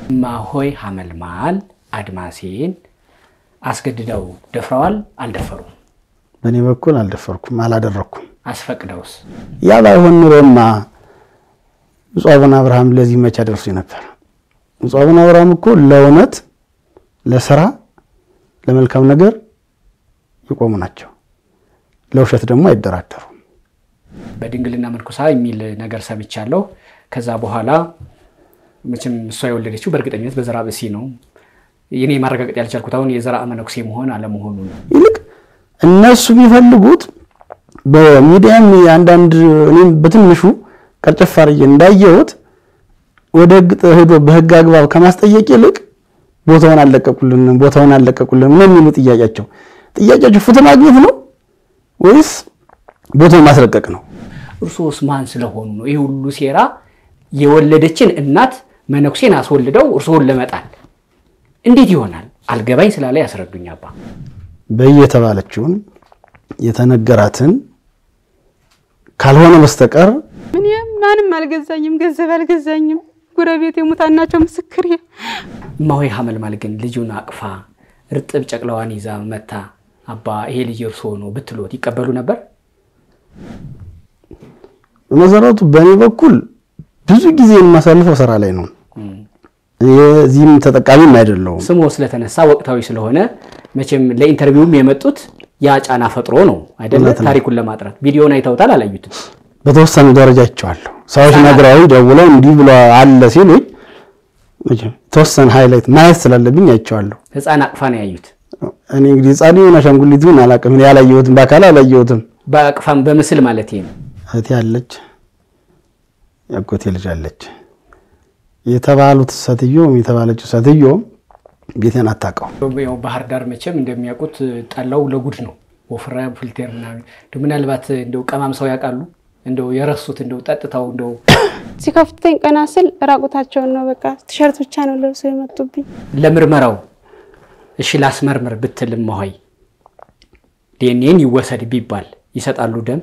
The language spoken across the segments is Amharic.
እማሆይ ሐመልማል አድማሴን አስገድደው ደፍረዋል? አልደፈሩም? በእኔ በኩል አልደፈርኩም፣ አላደረኩም። አስፈቅደውስ? ያ ባይሆን ኑሮማ ብፁዕ አቡነ አብርሃም ለዚህ መቼ ደርሱ ነበር? ብፁዕ አቡነ አብርሃም እኮ ለእውነት፣ ለስራ፣ ለመልካም ነገር የቆሙ ናቸው። ለውሸት ደግሞ አይደራደሩም። በድንግልና መንኩሳ የሚል ነገር ሰምቻለሁ። ከዛ በኋላ መቼም እሷ የወለደችው በእርግጠኝነት በዘራ ብሲ ነው። እኔ ማረጋገጥ ያልቻልኩት አሁን የዘራ መነኩሴ መሆን አለመሆኑ ነው። ይልቅ እነሱ የሚፈልጉት በሚዲያም አንዳንድ እኔም በትንሹ ቀርጨፍ አድርጌ እንዳየሁት ወደ ሕግ ሄዶ በሕግ አግባብ ከማስጠየቅ ይልቅ ቦታውን አለቀቁልን፣ ቦታውን አለቀቁልን ምን የሚሉ ጥያቄያቸው ጥያቄያቸው ፍትህ ማግኘት ነው ወይስ ቦታውን ማስለቀቅ ነው? እርሶስ ማን ስለሆኑ ነው ይህ ሁሉ ሴራ? የወለደችን እናት መነኩሴን አስወልደው እርስዎን ለመጣል እንዴት ይሆናል? አልገባኝ ስላለ ያስረዱኝ አባ። በየተባለችውን የተነገራትን ካልሆነ በስተቀር ምን ማንም አልገዛኝም፣ ገንዘብ አልገዛኝም። ጎረቤት የሙታን ናቸው ምስክር። እማሆይ ሐመልማል ግን ልጁን አቅፋ እርጥብ ጨቅላዋን ይዛ መታ አባ ይሄ ልጅ እርስዎ ነው ብትሎት ይቀበሉ ነበር? በመሰረቱ በእኔ በኩል ብዙ ጊዜ የማሳልፈው ስራ ላይ ነው። የዚህም ተጠቃሚም አይደለሁም። ስሞ ስለተነሳ ወቅታዊ ስለሆነ መቼም ለኢንተርቪውም የመጡት ያ ጫና ፈጥሮ ነው አይደለ? እውነት ነው። ታሪኩን ለማጥራት ቪዲዮን አይተውታል? አላዩትም? በተወሰነ ደረጃ አይቼዋለሁ። ሰዎች ነግረው ደውለው እንዲህ ብሎ አለ ሲሉኝ መቼም የተወሰነ ሃይላይት ማየት ስላለብኝ አይቼዋለሁ። ህፃን አቅፋ ነው ያዩት። እኔ እንግዲህ ህጻን ይሁን አሻንጉሊት ይሁን አላውቅም። እኔ ያላየሁትም በአካል አላየሁትም። በአቅፋም በምስል ማለት ነው። እህቴ አለች፣ ያጎቴ ልጅ አለች። የተባሉት ሴትዮም የተባለችው ሴትዮም ቤቴን አታውቀው። ያው ባህር ዳር መቼም እንደሚያውቁት ጠላው ለጉድ ነው። ወፍራ ፍልቴር ምናምን እንደው ምናልባት እንደው ቀማምሰው ያውቃሉ? እንደው የረሱት እንደው ጠጥተው እንደው ሲከፍተኝ ቀና ስል ራቁታቸውን ነው። በቃ ቲሸርት ብቻ ነው ለብሰው የመጡብኝ። ለምርመራው እሺ ላስመርምር ብትልም መሆይ ዲኤንኤን ይወሰድ ቢባል ይሰጣሉ ደም?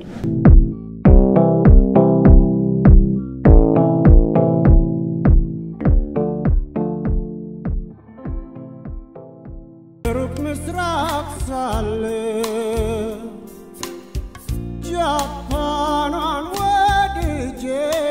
ሩቅ ምስራቅ ሳለ ጃፓኗን ወድጄ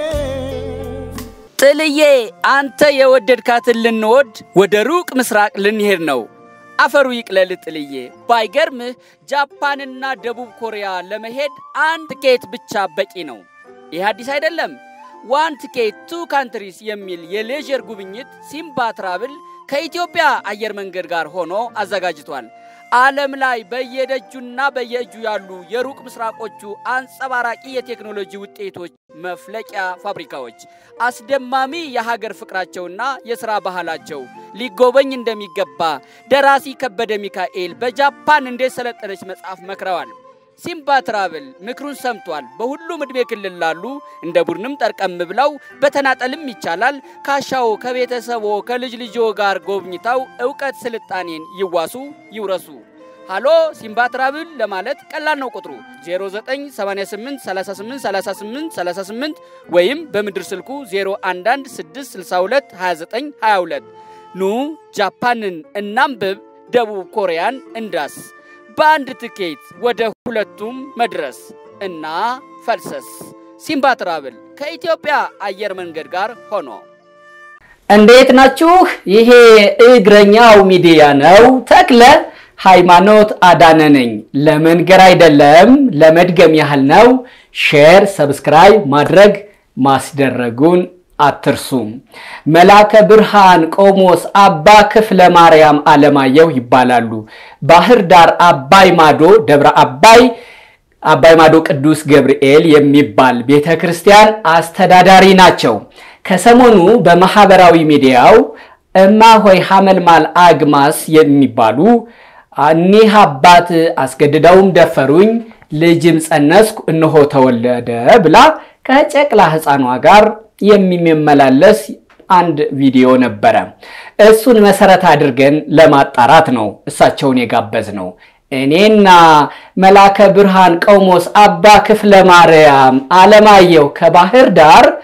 ጥልዬ አንተ የወደድካትን ልንወድ ወደ ሩቅ ምስራቅ ልንሄድ ነው። አፈሩ ይቅለል ጥልዬ። ባይገርምህ ጃፓንና ደቡብ ኮሪያ ለመሄድ አንድ ቲኬት ብቻ በቂ ነው። ይህ አዲስ አይደለም። ዋን ቲኬት ቱ ካንትሪስ የሚል የሌዥር ጉብኝት ሲምባ ትራብል ከኢትዮጵያ አየር መንገድ ጋር ሆኖ አዘጋጅቷል። ዓለም ላይ በየደጁና በየእጁ ያሉ የሩቅ ምስራቆቹ አንጸባራቂ የቴክኖሎጂ ውጤቶች መፍለቂያ ፋብሪካዎች፣ አስደማሚ የሀገር ፍቅራቸውና የሥራ ባህላቸው ሊጎበኝ እንደሚገባ ደራሲ ከበደ ሚካኤል በጃፓን እንዴት ሰለጠነች መጽሐፍ መክረዋል። ሲምባ ትራቭል ምክሩን ሰምቷል። በሁሉም ዕድሜ ክልል ላሉ እንደ ቡድንም ጠርቀም ብለው በተናጠልም ይቻላል። ካሻው ከቤተሰቦ ከልጅ ልጆ ጋር ጎብኝተው እውቀት ስልጣኔን ይዋሱ ይውረሱ። ሃሎ ሲምባ ትራቭል ለማለት ቀላል ነው። ቁጥሩ 0988383838 ወይም በምድር ስልኩ 0116622922 ኑ ጃፓንን እናንብብ፣ ደቡብ ኮሪያን እንዳስ በአንድ ትኬት ወደ ሁለቱም መድረስ እና ፈልሰስ። ሲምባ ትራቭል ከኢትዮጵያ አየር መንገድ ጋር ሆኖ እንዴት ናችሁ? ይሄ እግረኛው ሚዲያ ነው። ተክለ ሃይማኖት አዳነ ነኝ። ለመንገር አይደለም ለመድገም ያህል ነው። ሼር፣ ሰብስክራይብ ማድረግ ማስደረጉን አትርሱም። መላከ ብርሃን ቆሞስ አባ ክፍለ ማርያም አለማየሁ ይባላሉ። ባህር ዳር አባይ ማዶ ደብረ አባይ አባይ ማዶ ቅዱስ ገብርኤል የሚባል ቤተ ክርስቲያን አስተዳዳሪ ናቸው። ከሰሞኑ በማህበራዊ ሚዲያው እማሆይ ሐመልማል አግማስ የሚባሉ እኒህ አባት አስገድደውም ደፈሩኝ፣ ልጅም ጸነስኩ፣ እነሆ ተወለደ ብላ ከጨቅላ ሕፃኗ ጋር የሚመላለስ አንድ ቪዲዮ ነበረ። እሱን መሰረት አድርገን ለማጣራት ነው እሳቸውን የጋበዝ ነው። እኔና መላከ ብርሃን ቀውሞስ አባ ክፍለ ማርያም አለማየሁ ከባህር ዳር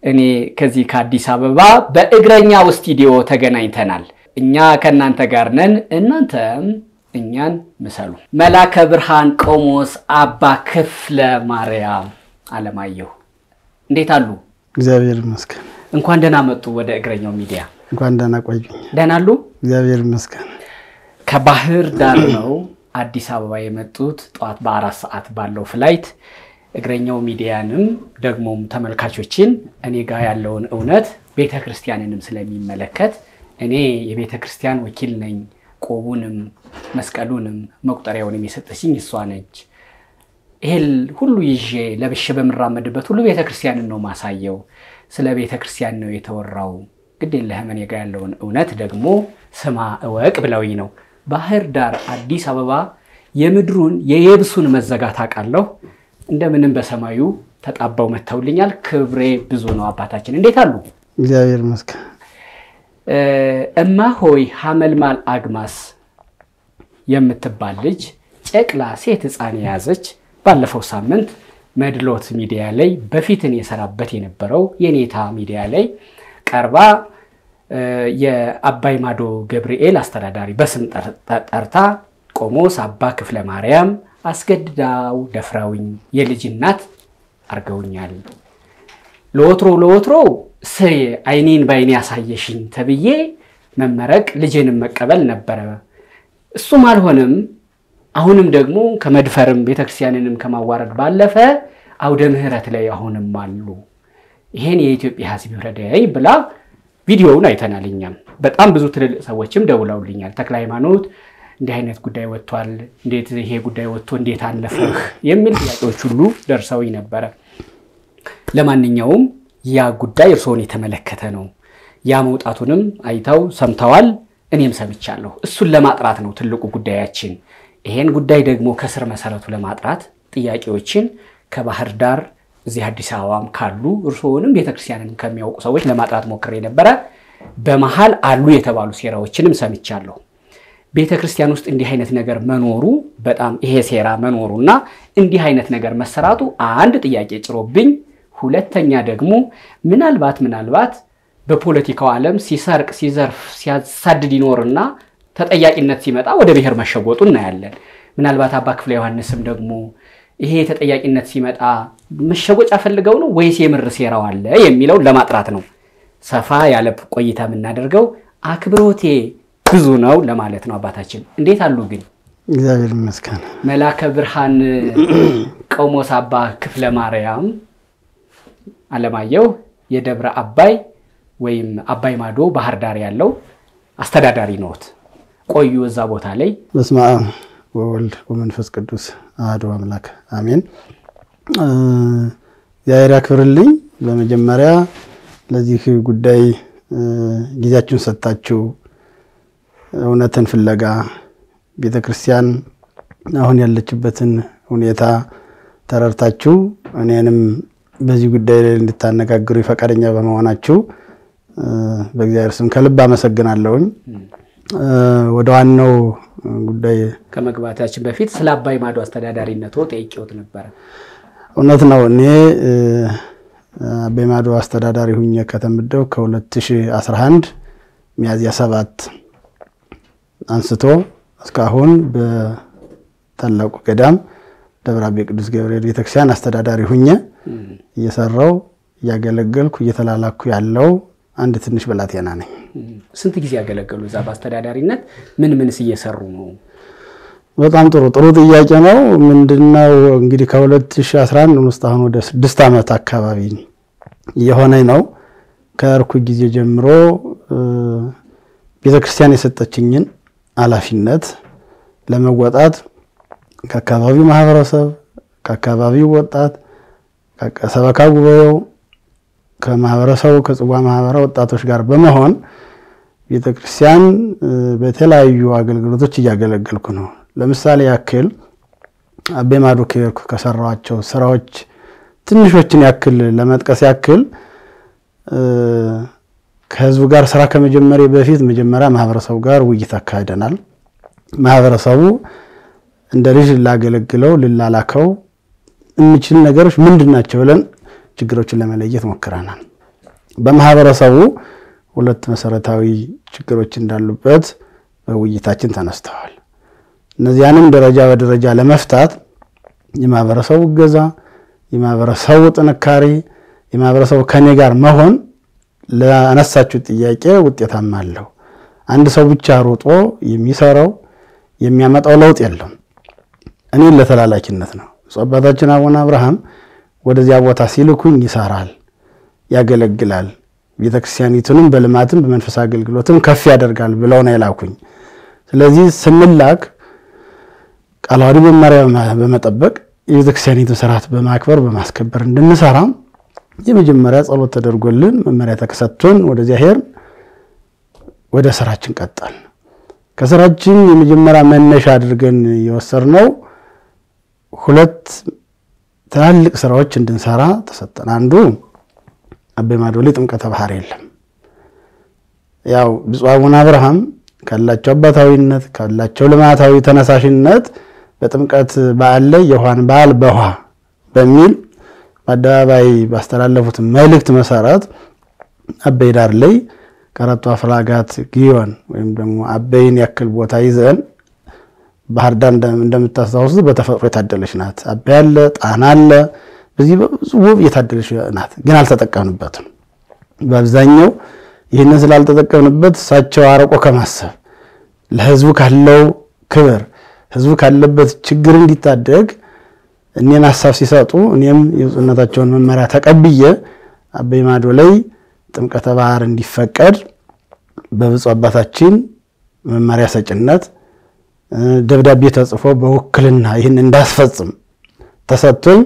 እኔ ከዚህ ከአዲስ አበባ በእግረኛው ስቱዲዮ ተገናኝተናል። እኛ ከእናንተ ጋር ነን፣ እናንተም እኛን ምሰሉ። መላከ ብርሃን ቆሞስ አባ ክፍለ ማርያም አለማየሁ እንዴት አሉ? እግዚአብሔር ይመስገን። እንኳን ደህና መጡ ወደ እግረኛው ሚዲያ። እንኳን ደህና ቆዩኝ። ደህና አሉ? እግዚአብሔር ይመስገን። ከባህር ዳር ነው አዲስ አበባ የመጡት ጠዋት በአራት ሰዓት ባለው ፍላይት እግረኛው ሚዲያንም ደግሞም ተመልካቾችን እኔ ጋር ያለውን እውነት ቤተ ክርስቲያንንም ስለሚመለከት እኔ የቤተ ክርስቲያን ወኪል ነኝ። ቆቡንም መስቀሉንም መቁጠሪያውንም የሰጠችኝ እሷ ነች። ይሄን ሁሉ ይዤ ለብሼ በምራመድበት ሁሉ ቤተ ክርስቲያንን ነው ማሳየው። ስለ ቤተ ክርስቲያን ነው የተወራው። ግድ የለህም እኔ ጋር ያለውን እውነት ደግሞ ስማ እወቅ ብለውኝ ነው። ባህር ዳር አዲስ አበባ የምድሩን የየብሱን መዘጋት አውቃለሁ። እንደምንም በሰማዩ ተጣባው መጥተውልኛል። ክብሬ ብዙ ነው። አባታችን እንዴት አሉ? እግዚአብሔር ይመስገን። እማ ሆይ ሐመልማል አግማስ የምትባል ልጅ ጨቅላ ሴት ሕፃን የያዘች ባለፈው ሳምንት መድሎት ሚዲያ ላይ በፊትን የሰራበት የነበረው የኔታ ሚዲያ ላይ ቀርባ የአባይ ማዶ ገብርኤል አስተዳዳሪ በስም ጠርታ ቆሞስ አባ ክፍለ ማርያም አስገድዳው ደፍራውኝ የልጅ እናት አርገውኛል። ለወትሮ ለወትሮ ስሬ አይኔን በአይኔ ያሳየሽኝ ተብዬ መመረቅ ልጅንም መቀበል ነበረ። እሱም አልሆንም። አሁንም ደግሞ ከመድፈርም ቤተክርስቲያንንም ከማዋረድ ባለፈ አውደ ምሕረት ላይ አሁንም አሉ። ይሄን የኢትዮጵያ ሕዝብ ይውረደኝ ብላ ቪዲዮውን አይተናል። እኛም በጣም ብዙ ትልልቅ ሰዎችም ደውለውልኛል። ተክለ ሃይማኖት እንዲህ አይነት ጉዳይ ወጥቷል፣ እንዴት ይሄ ጉዳይ ወጥቶ እንዴት አለፈህ የሚል ጥያቄዎች ሁሉ ደርሰውኝ ነበረ። ለማንኛውም ያ ጉዳይ እርስዎን የተመለከተ ነው። ያ መውጣቱንም አይተው ሰምተዋል፣ እኔም ሰምቻለሁ። እሱን ለማጥራት ነው ትልቁ ጉዳያችን። ይሄን ጉዳይ ደግሞ ከስር መሰረቱ ለማጥራት ጥያቄዎችን ከባህር ዳር እዚህ አዲስ አበባም ካሉ እርስዎንም ቤተክርስቲያንን ከሚያውቁ ሰዎች ለማጥራት ሞክሬ ነበረ። በመሀል አሉ የተባሉ ሴራዎችንም ሰምቻለሁ። ቤተ ክርስቲያን ውስጥ እንዲህ አይነት ነገር መኖሩ በጣም ይሄ ሴራ መኖሩና እንዲህ አይነት ነገር መሰራቱ አንድ ጥያቄ ጭሮብኝ፣ ሁለተኛ ደግሞ ምናልባት ምናልባት በፖለቲካው ዓለም ሲሰርቅ፣ ሲዘርፍ፣ ሲያሳድድ ይኖርና ተጠያቂነት ሲመጣ ወደ ብሔር መሸጎጡ እናያለን። ምናልባት አባ ክፍለ ዮሐንስም ደግሞ ይሄ ተጠያቂነት ሲመጣ መሸጎጫ ፈልገው ነው ወይስ የምር ሴራው አለ የሚለውን ለማጥራት ነው ሰፋ ያለ ቆይታ የምናደርገው። አክብሮቴ ብዙ ነው ለማለት ነው። አባታችን እንዴት አሉ ግን? እግዚአብሔር ይመስገን። መላከ ብርሃን ቆሞስ አባ ክፍለ ማርያም አለማየሁ የደብረ አባይ ወይም አባይ ማዶ ባህር ዳር ያለው አስተዳዳሪ ነዎት። ቆዩ እዛ ቦታ ላይ። በስመ አብ ወወልድ ወመንፈስ ቅዱስ አሐዱ አምላክ አሜን። እግዚአብሔር ያክብርልኝ። በመጀመሪያ ለዚህ ጉዳይ ጊዜያችሁን ሰጥታችሁ እውነትን ፍለጋ ቤተ ክርስቲያን አሁን ያለችበትን ሁኔታ ተረድታችሁ እኔንም በዚህ ጉዳይ ላይ እንድታነጋግሩ ፈቃደኛ በመሆናችሁ በእግዚአብሔር ስም ከልብ አመሰግናለሁኝ። ወደ ዋናው ጉዳይ ከመግባታችን በፊት ስለ አባይ ማዶ አስተዳዳሪነቶ ጠይቄዎት ነበረ። እውነት ነው። እኔ አባይ ማዶ አስተዳዳሪ ሁኜ ከተመደው ከ2011 ሚያዝያ ሰባት አንስቶ እስካሁን በታላቁ ገዳም ደብረ አቤ ቅዱስ ገብርኤል ቤተክርስቲያን አስተዳዳሪ ሁኜ እየሰራው እያገለገልኩ እየተላላኩ ያለው አንድ ትንሽ ብላቴና ነኝ። ስንት ጊዜ ያገለገሉ እዛ በአስተዳዳሪነት? ምን ምንስ እየሰሩ ነው? በጣም ጥሩ ጥሩ ጥያቄ ነው። ምንድነው እንግዲህ ከ2011 ውስጥ አሁን ወደ ስድስት ዓመት አካባቢ እየሆነኝ ነው። ከእርኩ ጊዜ ጀምሮ ቤተክርስቲያን የሰጠችኝን ኃላፊነት ለመወጣት ከአካባቢው ማህበረሰብ፣ ከአካባቢው ወጣት፣ ከሰበካ ጉባኤው፣ ከማህበረሰቡ ከጽዋ ማህበረ ወጣቶች ጋር በመሆን ቤተክርስቲያን በተለያዩ አገልግሎቶች እያገለገልኩ ነው። ለምሳሌ ያክል አቤ ማዶ ከሄድኩ ከሰራኋቸው ስራዎች ትንሾችን ያክል ለመጥቀስ ያክል ከህዝቡ ጋር ስራ ከመጀመሪያ በፊት መጀመሪያ ማህበረሰቡ ጋር ውይይት አካሂደናል። ማህበረሰቡ እንደ ልጅ ላገለግለው ልላላከው የሚችል ነገሮች ምንድን ናቸው ብለን ችግሮችን ለመለየት ሞክረናል። በማህበረሰቡ ሁለት መሰረታዊ ችግሮች እንዳሉበት በውይይታችን ተነስተዋል። እነዚያንም ደረጃ በደረጃ ለመፍታት የማህበረሰቡ እገዛ፣ የማህበረሰቡ ጥንካሬ፣ የማህበረሰቡ ከኔ ጋር መሆን ለአነሳችሁ ጥያቄ ውጤታማ አለው። አንድ ሰው ብቻ ሮጦ የሚሰራው የሚያመጣው ለውጥ የለም። እኔን ለተላላኪነት ነው። ብፁዕ አባታችን አቡነ አብርሃም ወደዚያ ቦታ ሲልኩኝ ይሰራል፣ ያገለግላል፣ ቤተክርስቲያኒቱንም በልማትም በመንፈስ አገልግሎትም ከፍ ያደርጋል ብለው ነው የላኩኝ። ስለዚህ ስንላክ ቃለ ዓዋዲ መመሪያ በመጠበቅ የቤተክርስቲያኒቱን ስርዓት በማክበር በማስከበር እንድንሰራ የመጀመሪያ ጸሎት ተደርጎልን መመሪያ ተሰጥቶን ወደዚያ ሄር ወደ ስራችን ቀጠል። ከስራችን የመጀመሪያ መነሻ አድርገን የወሰድነው ሁለት ትላልቅ ስራዎች እንድንሰራ ተሰጠን። አንዱ አቤ ማዶ ላይ ጥምቀተ ባህር የለም። ያው ብፁዕ አቡነ አብርሃም ካላቸው አባታዊነት ካላቸው ልማታዊ ተነሳሽነት በጥምቀት በዓል ላይ የውሃን በዓል በውሃ በሚል በአደባባይ ባስተላለፉት መልእክት መሰረት አበይ ዳር ላይ ከአራቱ አፍላጋት ግዮን ወይም ደግሞ አበይን ያክል ቦታ ይዘን ባህር ዳር እንደምታስታውሱት በተፈጥሮ የታደለች ናት። አበይ አለ፣ ጣና አለ። በዚህ በብዙ ውብ የታደለች ናት፣ ግን አልተጠቀምንበትም። በአብዛኛው ይህንን ስላልተጠቀምንበት እሳቸው አርቆ ከማሰብ ለህዝቡ ካለው ክብር ህዝቡ ካለበት ችግር እንዲታደግ እኔን ሀሳብ ሲሰጡ እኔም የብፁዕነታቸውን መመሪያ ተቀብዬ አበይ ማዶ ላይ ጥምቀተ ባህር እንዲፈቀድ በብፁዕ አባታችን መመሪያ ሰጭነት ደብዳቤ ተጽፎ በውክልና ይህን እንዳስፈጽም ተሰጥቶኝ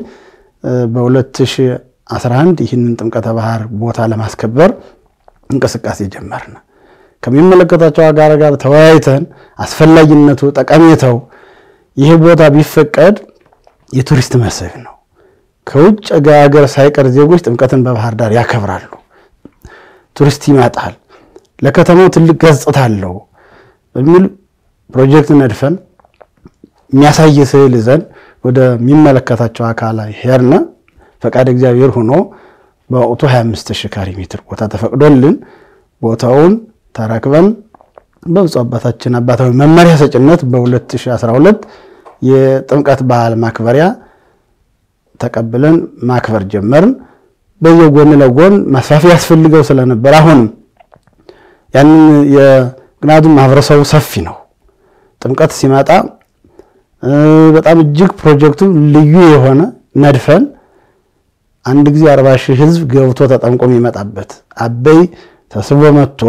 በ2011 ይህንን ጥምቀተ ባህር ቦታ ለማስከበር እንቅስቃሴ ጀመርን። ከሚመለከታቸው ጋር ጋር ተወያይተን አስፈላጊነቱ፣ ጠቀሜታው ይህ ቦታ ቢፈቀድ የቱሪስት መስህብ ነው። ከውጭ ሀገር ሳይቀር ዜጎች ጥምቀትን በባህር ዳር ያከብራሉ። ቱሪስት ይመጣል፣ ለከተማው ትልቅ ገጽታ አለው በሚል ፕሮጀክት ነድፈን የሚያሳይ ስዕል ይዘን ወደሚመለከታቸው አካላት ሄድን። ፈቃድ እግዚአብሔር ሆኖ በወቅቱ 25 ሺህ ካሬ ሜትር ቦታ ተፈቅዶልን ቦታውን ተረክበን በብፁዕ አባታችን አባታዊ መመሪያ ሰጭነት በ2012 የጥምቀት በዓል ማክበሪያ ተቀብለን ማክበር ጀመርን። በዚያው ጎን ለጎን ማስፋፊያ ያስፈልገው ስለነበር አሁንም ያንን ምክንያቱም ማህበረሰቡ ሰፊ ነው። ጥምቀት ሲመጣ በጣም እጅግ ፕሮጀክቱ ልዩ የሆነ ነድፈን አንድ ጊዜ አርባ ሺህ ህዝብ ገብቶ ተጠምቆ የሚመጣበት አበይ ተስቦ መጥቶ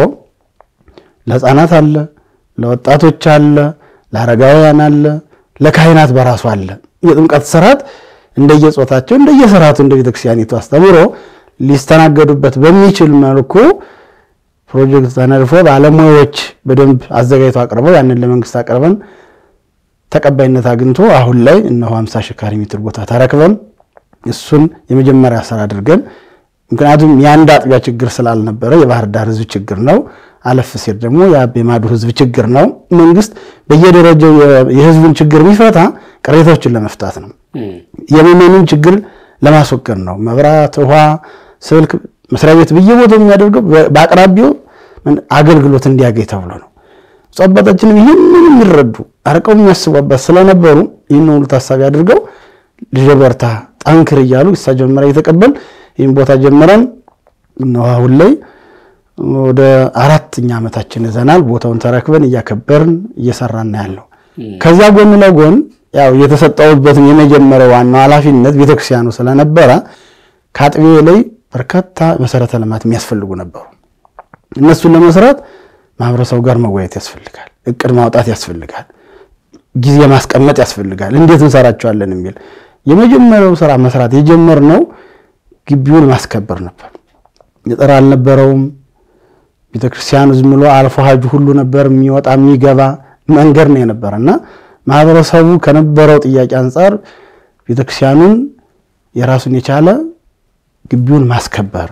ለህፃናት አለ፣ ለወጣቶች አለ፣ ለአረጋውያን አለ፣ ለካህናት በራሱ አለ። የጥምቀት ስርዓት እንደየጾታቸው እንደየስርዓቱ እንደ ቤተክርስቲያኒቱ አስተምሮ ሊስተናገዱበት በሚችል መልኩ ፕሮጀክት ተነድፎ ባለሙያዎች በደንብ አዘጋጅተው አቅርበው ያንን ለመንግስት አቅርበን ተቀባይነት አግኝቶ አሁን ላይ እነሆ 50 ሺህ ካሬ ሜትር ቦታ ተረክበን እሱን የመጀመሪያ ስራ አድርገን ምክንያቱም የአንድ አጥቢያ ችግር ስላልነበረ የባህር ዳር ህዝብ ችግር ነው። አለፍ ሲል ደግሞ የአቤ ማዶ ህዝብ ችግር ነው። መንግስት በየደረጃው የህዝቡን ችግር የሚፈታ ቅሬታዎችን ለመፍታት ነው። የምዕመኑን ችግር ለማስወገድ ነው። መብራት፣ ውሃ፣ ስልክ መስሪያ ቤት በየቦታው የሚያደርገው በአቅራቢው አገልግሎት እንዲያገኝ ተብሎ ነው። ብፁዕ አባታችንም ይህንን የሚረዱ አርቀው የሚያስቡ አባት ስለነበሩ ይህን ሁሉ ታሳቢ አድርገው ልጄ በርታ፣ ጠንክር እያሉ እሳቸው መመሪያ እየተቀበል ይህን ቦታ ጀምረን እነሆ አሁን ላይ ወደ አራተኛ ዓመታችን ይዘናል። ቦታውን ተረክበን እያከበርን እየሰራን ያለው ከዚያ ጎን ለጎን ያው የተሰጠውበትን የመጀመሪያው ዋናው ኃላፊነት ቤተክርስቲያኑ ስለነበረ ከአጥቢያ ላይ በርካታ መሰረተ ልማት የሚያስፈልጉ ነበሩ። እነሱን ለመስራት ማህበረሰቡ ጋር መወያየት ያስፈልጋል። እቅድ ማውጣት ያስፈልጋል። ጊዜ ማስቀመጥ ያስፈልጋል። እንዴት እንሰራቸዋለን የሚል የመጀመሪያው ስራ መስራት የጀመርነው ግቢውን ማስከበር ነበር። ገጠር አልነበረውም። ቤተክርስቲያኑ ዝም ብሎ አልፎ ሀጁ ሁሉ ነበር የሚወጣ የሚገባ መንገድ ነው የነበረ እና ማህበረሰቡ ከነበረው ጥያቄ አንጻር ቤተክርስቲያኑን የራሱን የቻለ ግቢውን ማስከበር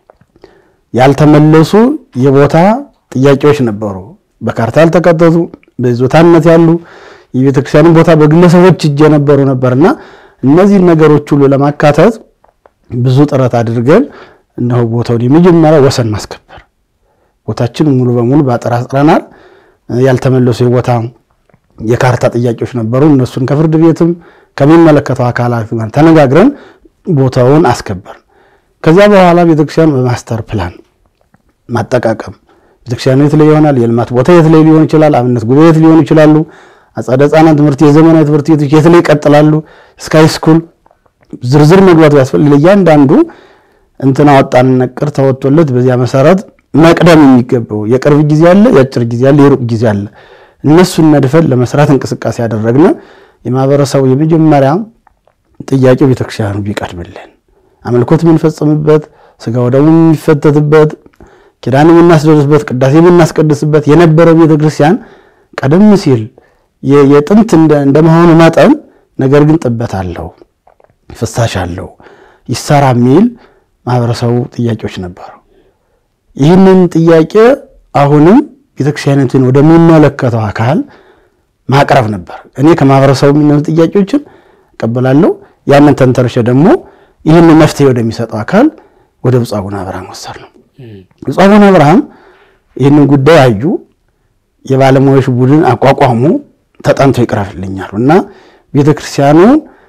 ያልተመለሱ የቦታ ጥያቄዎች ነበሩ። በካርታ ያልተካተቱ በይዞታነት ያሉ የቤተክርስቲያንን ቦታ በግለሰቦች እጅ የነበሩ ነበርና እነዚህን ነገሮች ሁሉ ለማካተት ብዙ ጥረት አድርገን እነሆ ቦታውን የመጀመሪያ ወሰን ማስከበር ቦታችን ሙሉ በሙሉ በአጥር አጥረናል። ያልተመለሱ የቦታ የካርታ ጥያቄዎች ነበሩ። እነሱን ከፍርድ ቤትም ከሚመለከተው አካላት ጋር ተነጋግረን ቦታውን አስከበርን። ከዚያ በኋላ ቤተክርስቲያኑ በማስተር ፕላን ማጠቃቀም ቤተክርስቲያኑ የት ላይ ይሆናል፣ የልማት ቦታ የት ላይ ሊሆን ይችላል፣ አብነት ጉባኤ የት ሊሆኑ ይችላሉ፣ አጸደ ሕፃናት ትምህርት የዘመናዊ ትምህርት ቤቶች የት ላይ ይቀጥላሉ፣ እስከ ሃይስኩል ዝርዝር መግባቱ ያስፈልግ ለእያንዳንዱ እንትና ወጣን ነቅር ተወጥቶለት በዚያ መሰረት መቅደም የሚገባው የቅርብ ጊዜ አለ፣ የአጭር ጊዜ አለ፣ የሩቅ ጊዜ አለ። እነሱን ነድፈን ለመስራት እንቅስቃሴ ያደረግን የማህበረሰቡ የመጀመሪያ ጥያቄው ቤተክርስቲያኑ ቢቀድምልን አምልኮት የምንፈጽምበት ስጋ ወደሙ የሚፈተትበት ኪዳን የምናስደርስበት ቅዳሴ የምናስቀድስበት የነበረው ቤተክርስቲያን ቀደም ሲል የጥንት እንደመሆኑ መጠን ነገር ግን ጥበት አለው፣ ፍሳሽ አለው፣ ይሰራ የሚል ማህበረሰቡ ጥያቄዎች ነበሩ። ይህንን ጥያቄ አሁንም ቤተክርስቲያኒቱን ወደሚመለከተው አካል ማቅረብ ነበር። እኔ ከማህበረሰቡ የሚነሱ ጥያቄዎችን እቀበላለሁ። ያንን ተንተርሼ ደግሞ ይህን መፍትሄ ወደሚሰጠው አካል ወደ ብፁዕ አቡነ አብርሃም ወሰድ ነው። ብፁዕ አቡነ አብርሃም ይህንን ጉዳይ አዩ። የባለሙያዎች ቡድን አቋቋሙ። ተጠንቶ ይቅረብልኛሉ እና ቤተክርስቲያኑ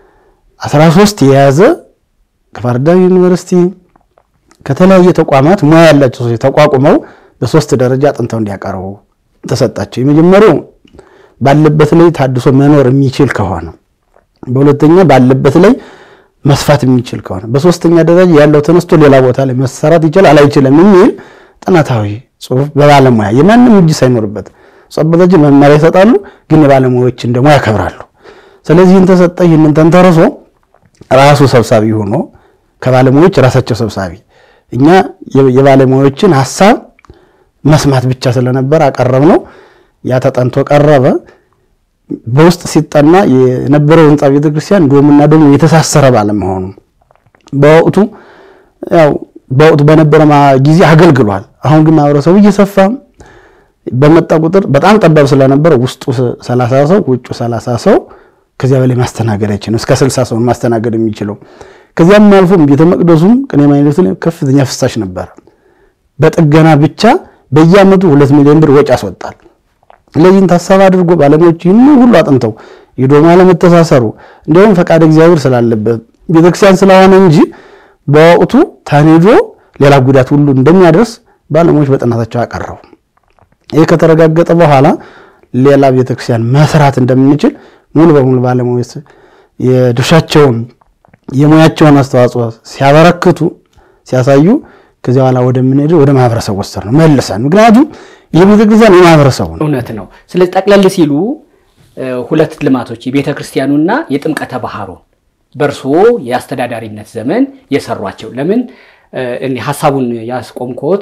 13 የያዘ ከባህር ዳር ዩኒቨርሲቲ ከተለያየ ተቋማት ሙያ ያላቸው ሰዎች ተቋቁመው በሶስት ደረጃ አጥንተው እንዲያቀርቡ ተሰጣቸው። የመጀመሪያው ባለበት ላይ ታድሶ መኖር የሚችል ከሆነ፣ በሁለተኛ ባለበት ላይ መስፋት የሚችል ከሆነ፣ በሶስተኛ ደረጃ ያለው ተነስቶ ሌላ ቦታ ላይ መሰራት ይችላል አይችልም የሚል ጥናታዊ ጽሑፍ በባለሙያ የማንም እጅ ሳይኖርበት ጸበቶችን መመሪያ ይሰጣሉ፣ ግን የባለሙያዎችን ደግሞ ያከብራሉ። ስለዚህ ይህን ተሰጠ። ይህንን ተንተርሶ ራሱ ሰብሳቢ ሆኖ ከባለሙያዎች ራሳቸው ሰብሳቢ እኛ የባለሙያዎችን ሀሳብ መስማት ብቻ ስለነበር አቀረብ ነው። ያ ተጠንቶ ቀረበ። በውስጥ ሲጠና የነበረው ህንፃ ቤተክርስቲያን ዶምና ዶም የተሳሰረ ባለመሆኑ በወቅቱ ያው በወቅቱ በነበረ ጊዜ አገልግሏል። አሁን ግን ማህበረሰቡ እየሰፋ በመጣ ቁጥር በጣም ጠባብ ስለነበረ ውስጡ ሰላሳ ሰው ውጩ ሰላሳ ሰው ከዚያ በላይ ማስተናገድ አይችልም። እስከ ስልሳ ሰውን ማስተናገድ የሚችለው ከዚያም አልፎም ቤተ መቅደሱም ቅኔ ማኅሌቱ ላይ ከፍተኛ ፍሳሽ ነበረ። በጥገና ብቻ በየዓመቱ ሁለት ሚሊዮን ብር ወጪ ያስወጣል። ስለዚህን ታሳብ አድርጎ ባለሙያዎች ይህን ሁሉ አጥንተው የዶማ ለመተሳሰሩ እንዲሁም ፈቃድ እግዚአብሔር ስላለበት ቤተክርስቲያን ስለሆነ እንጂ በወቅቱ ተኔዶ ሌላ ጉዳት ሁሉ እንደሚያደርስ ባለሙያዎች በጥናታቸው አቀረቡ። ይህ ከተረጋገጠ በኋላ ሌላ ቤተክርስቲያን መስራት እንደምንችል ሙሉ በሙሉ ባለሙያዎች የድርሻቸውን የሙያቸውን አስተዋጽኦ ሲያበረክቱ ሲያሳዩ ከዚያ በኋላ ወደምንሄድ ወደ ማህበረሰብ ወሰድ ነው መልሰን። ምክንያቱም ይህ ቤተክርስቲያን የማህበረሰቡ ነው። እውነት ነው። ስለዚህ ጠቅለል ሲሉ ሁለት ልማቶች የቤተ ክርስቲያኑና የጥምቀተ ባህሩ በእርስዎ የአስተዳዳሪነት ዘመን የሰሯቸው ለምን እኔ ሀሳቡን ያስቆምኮት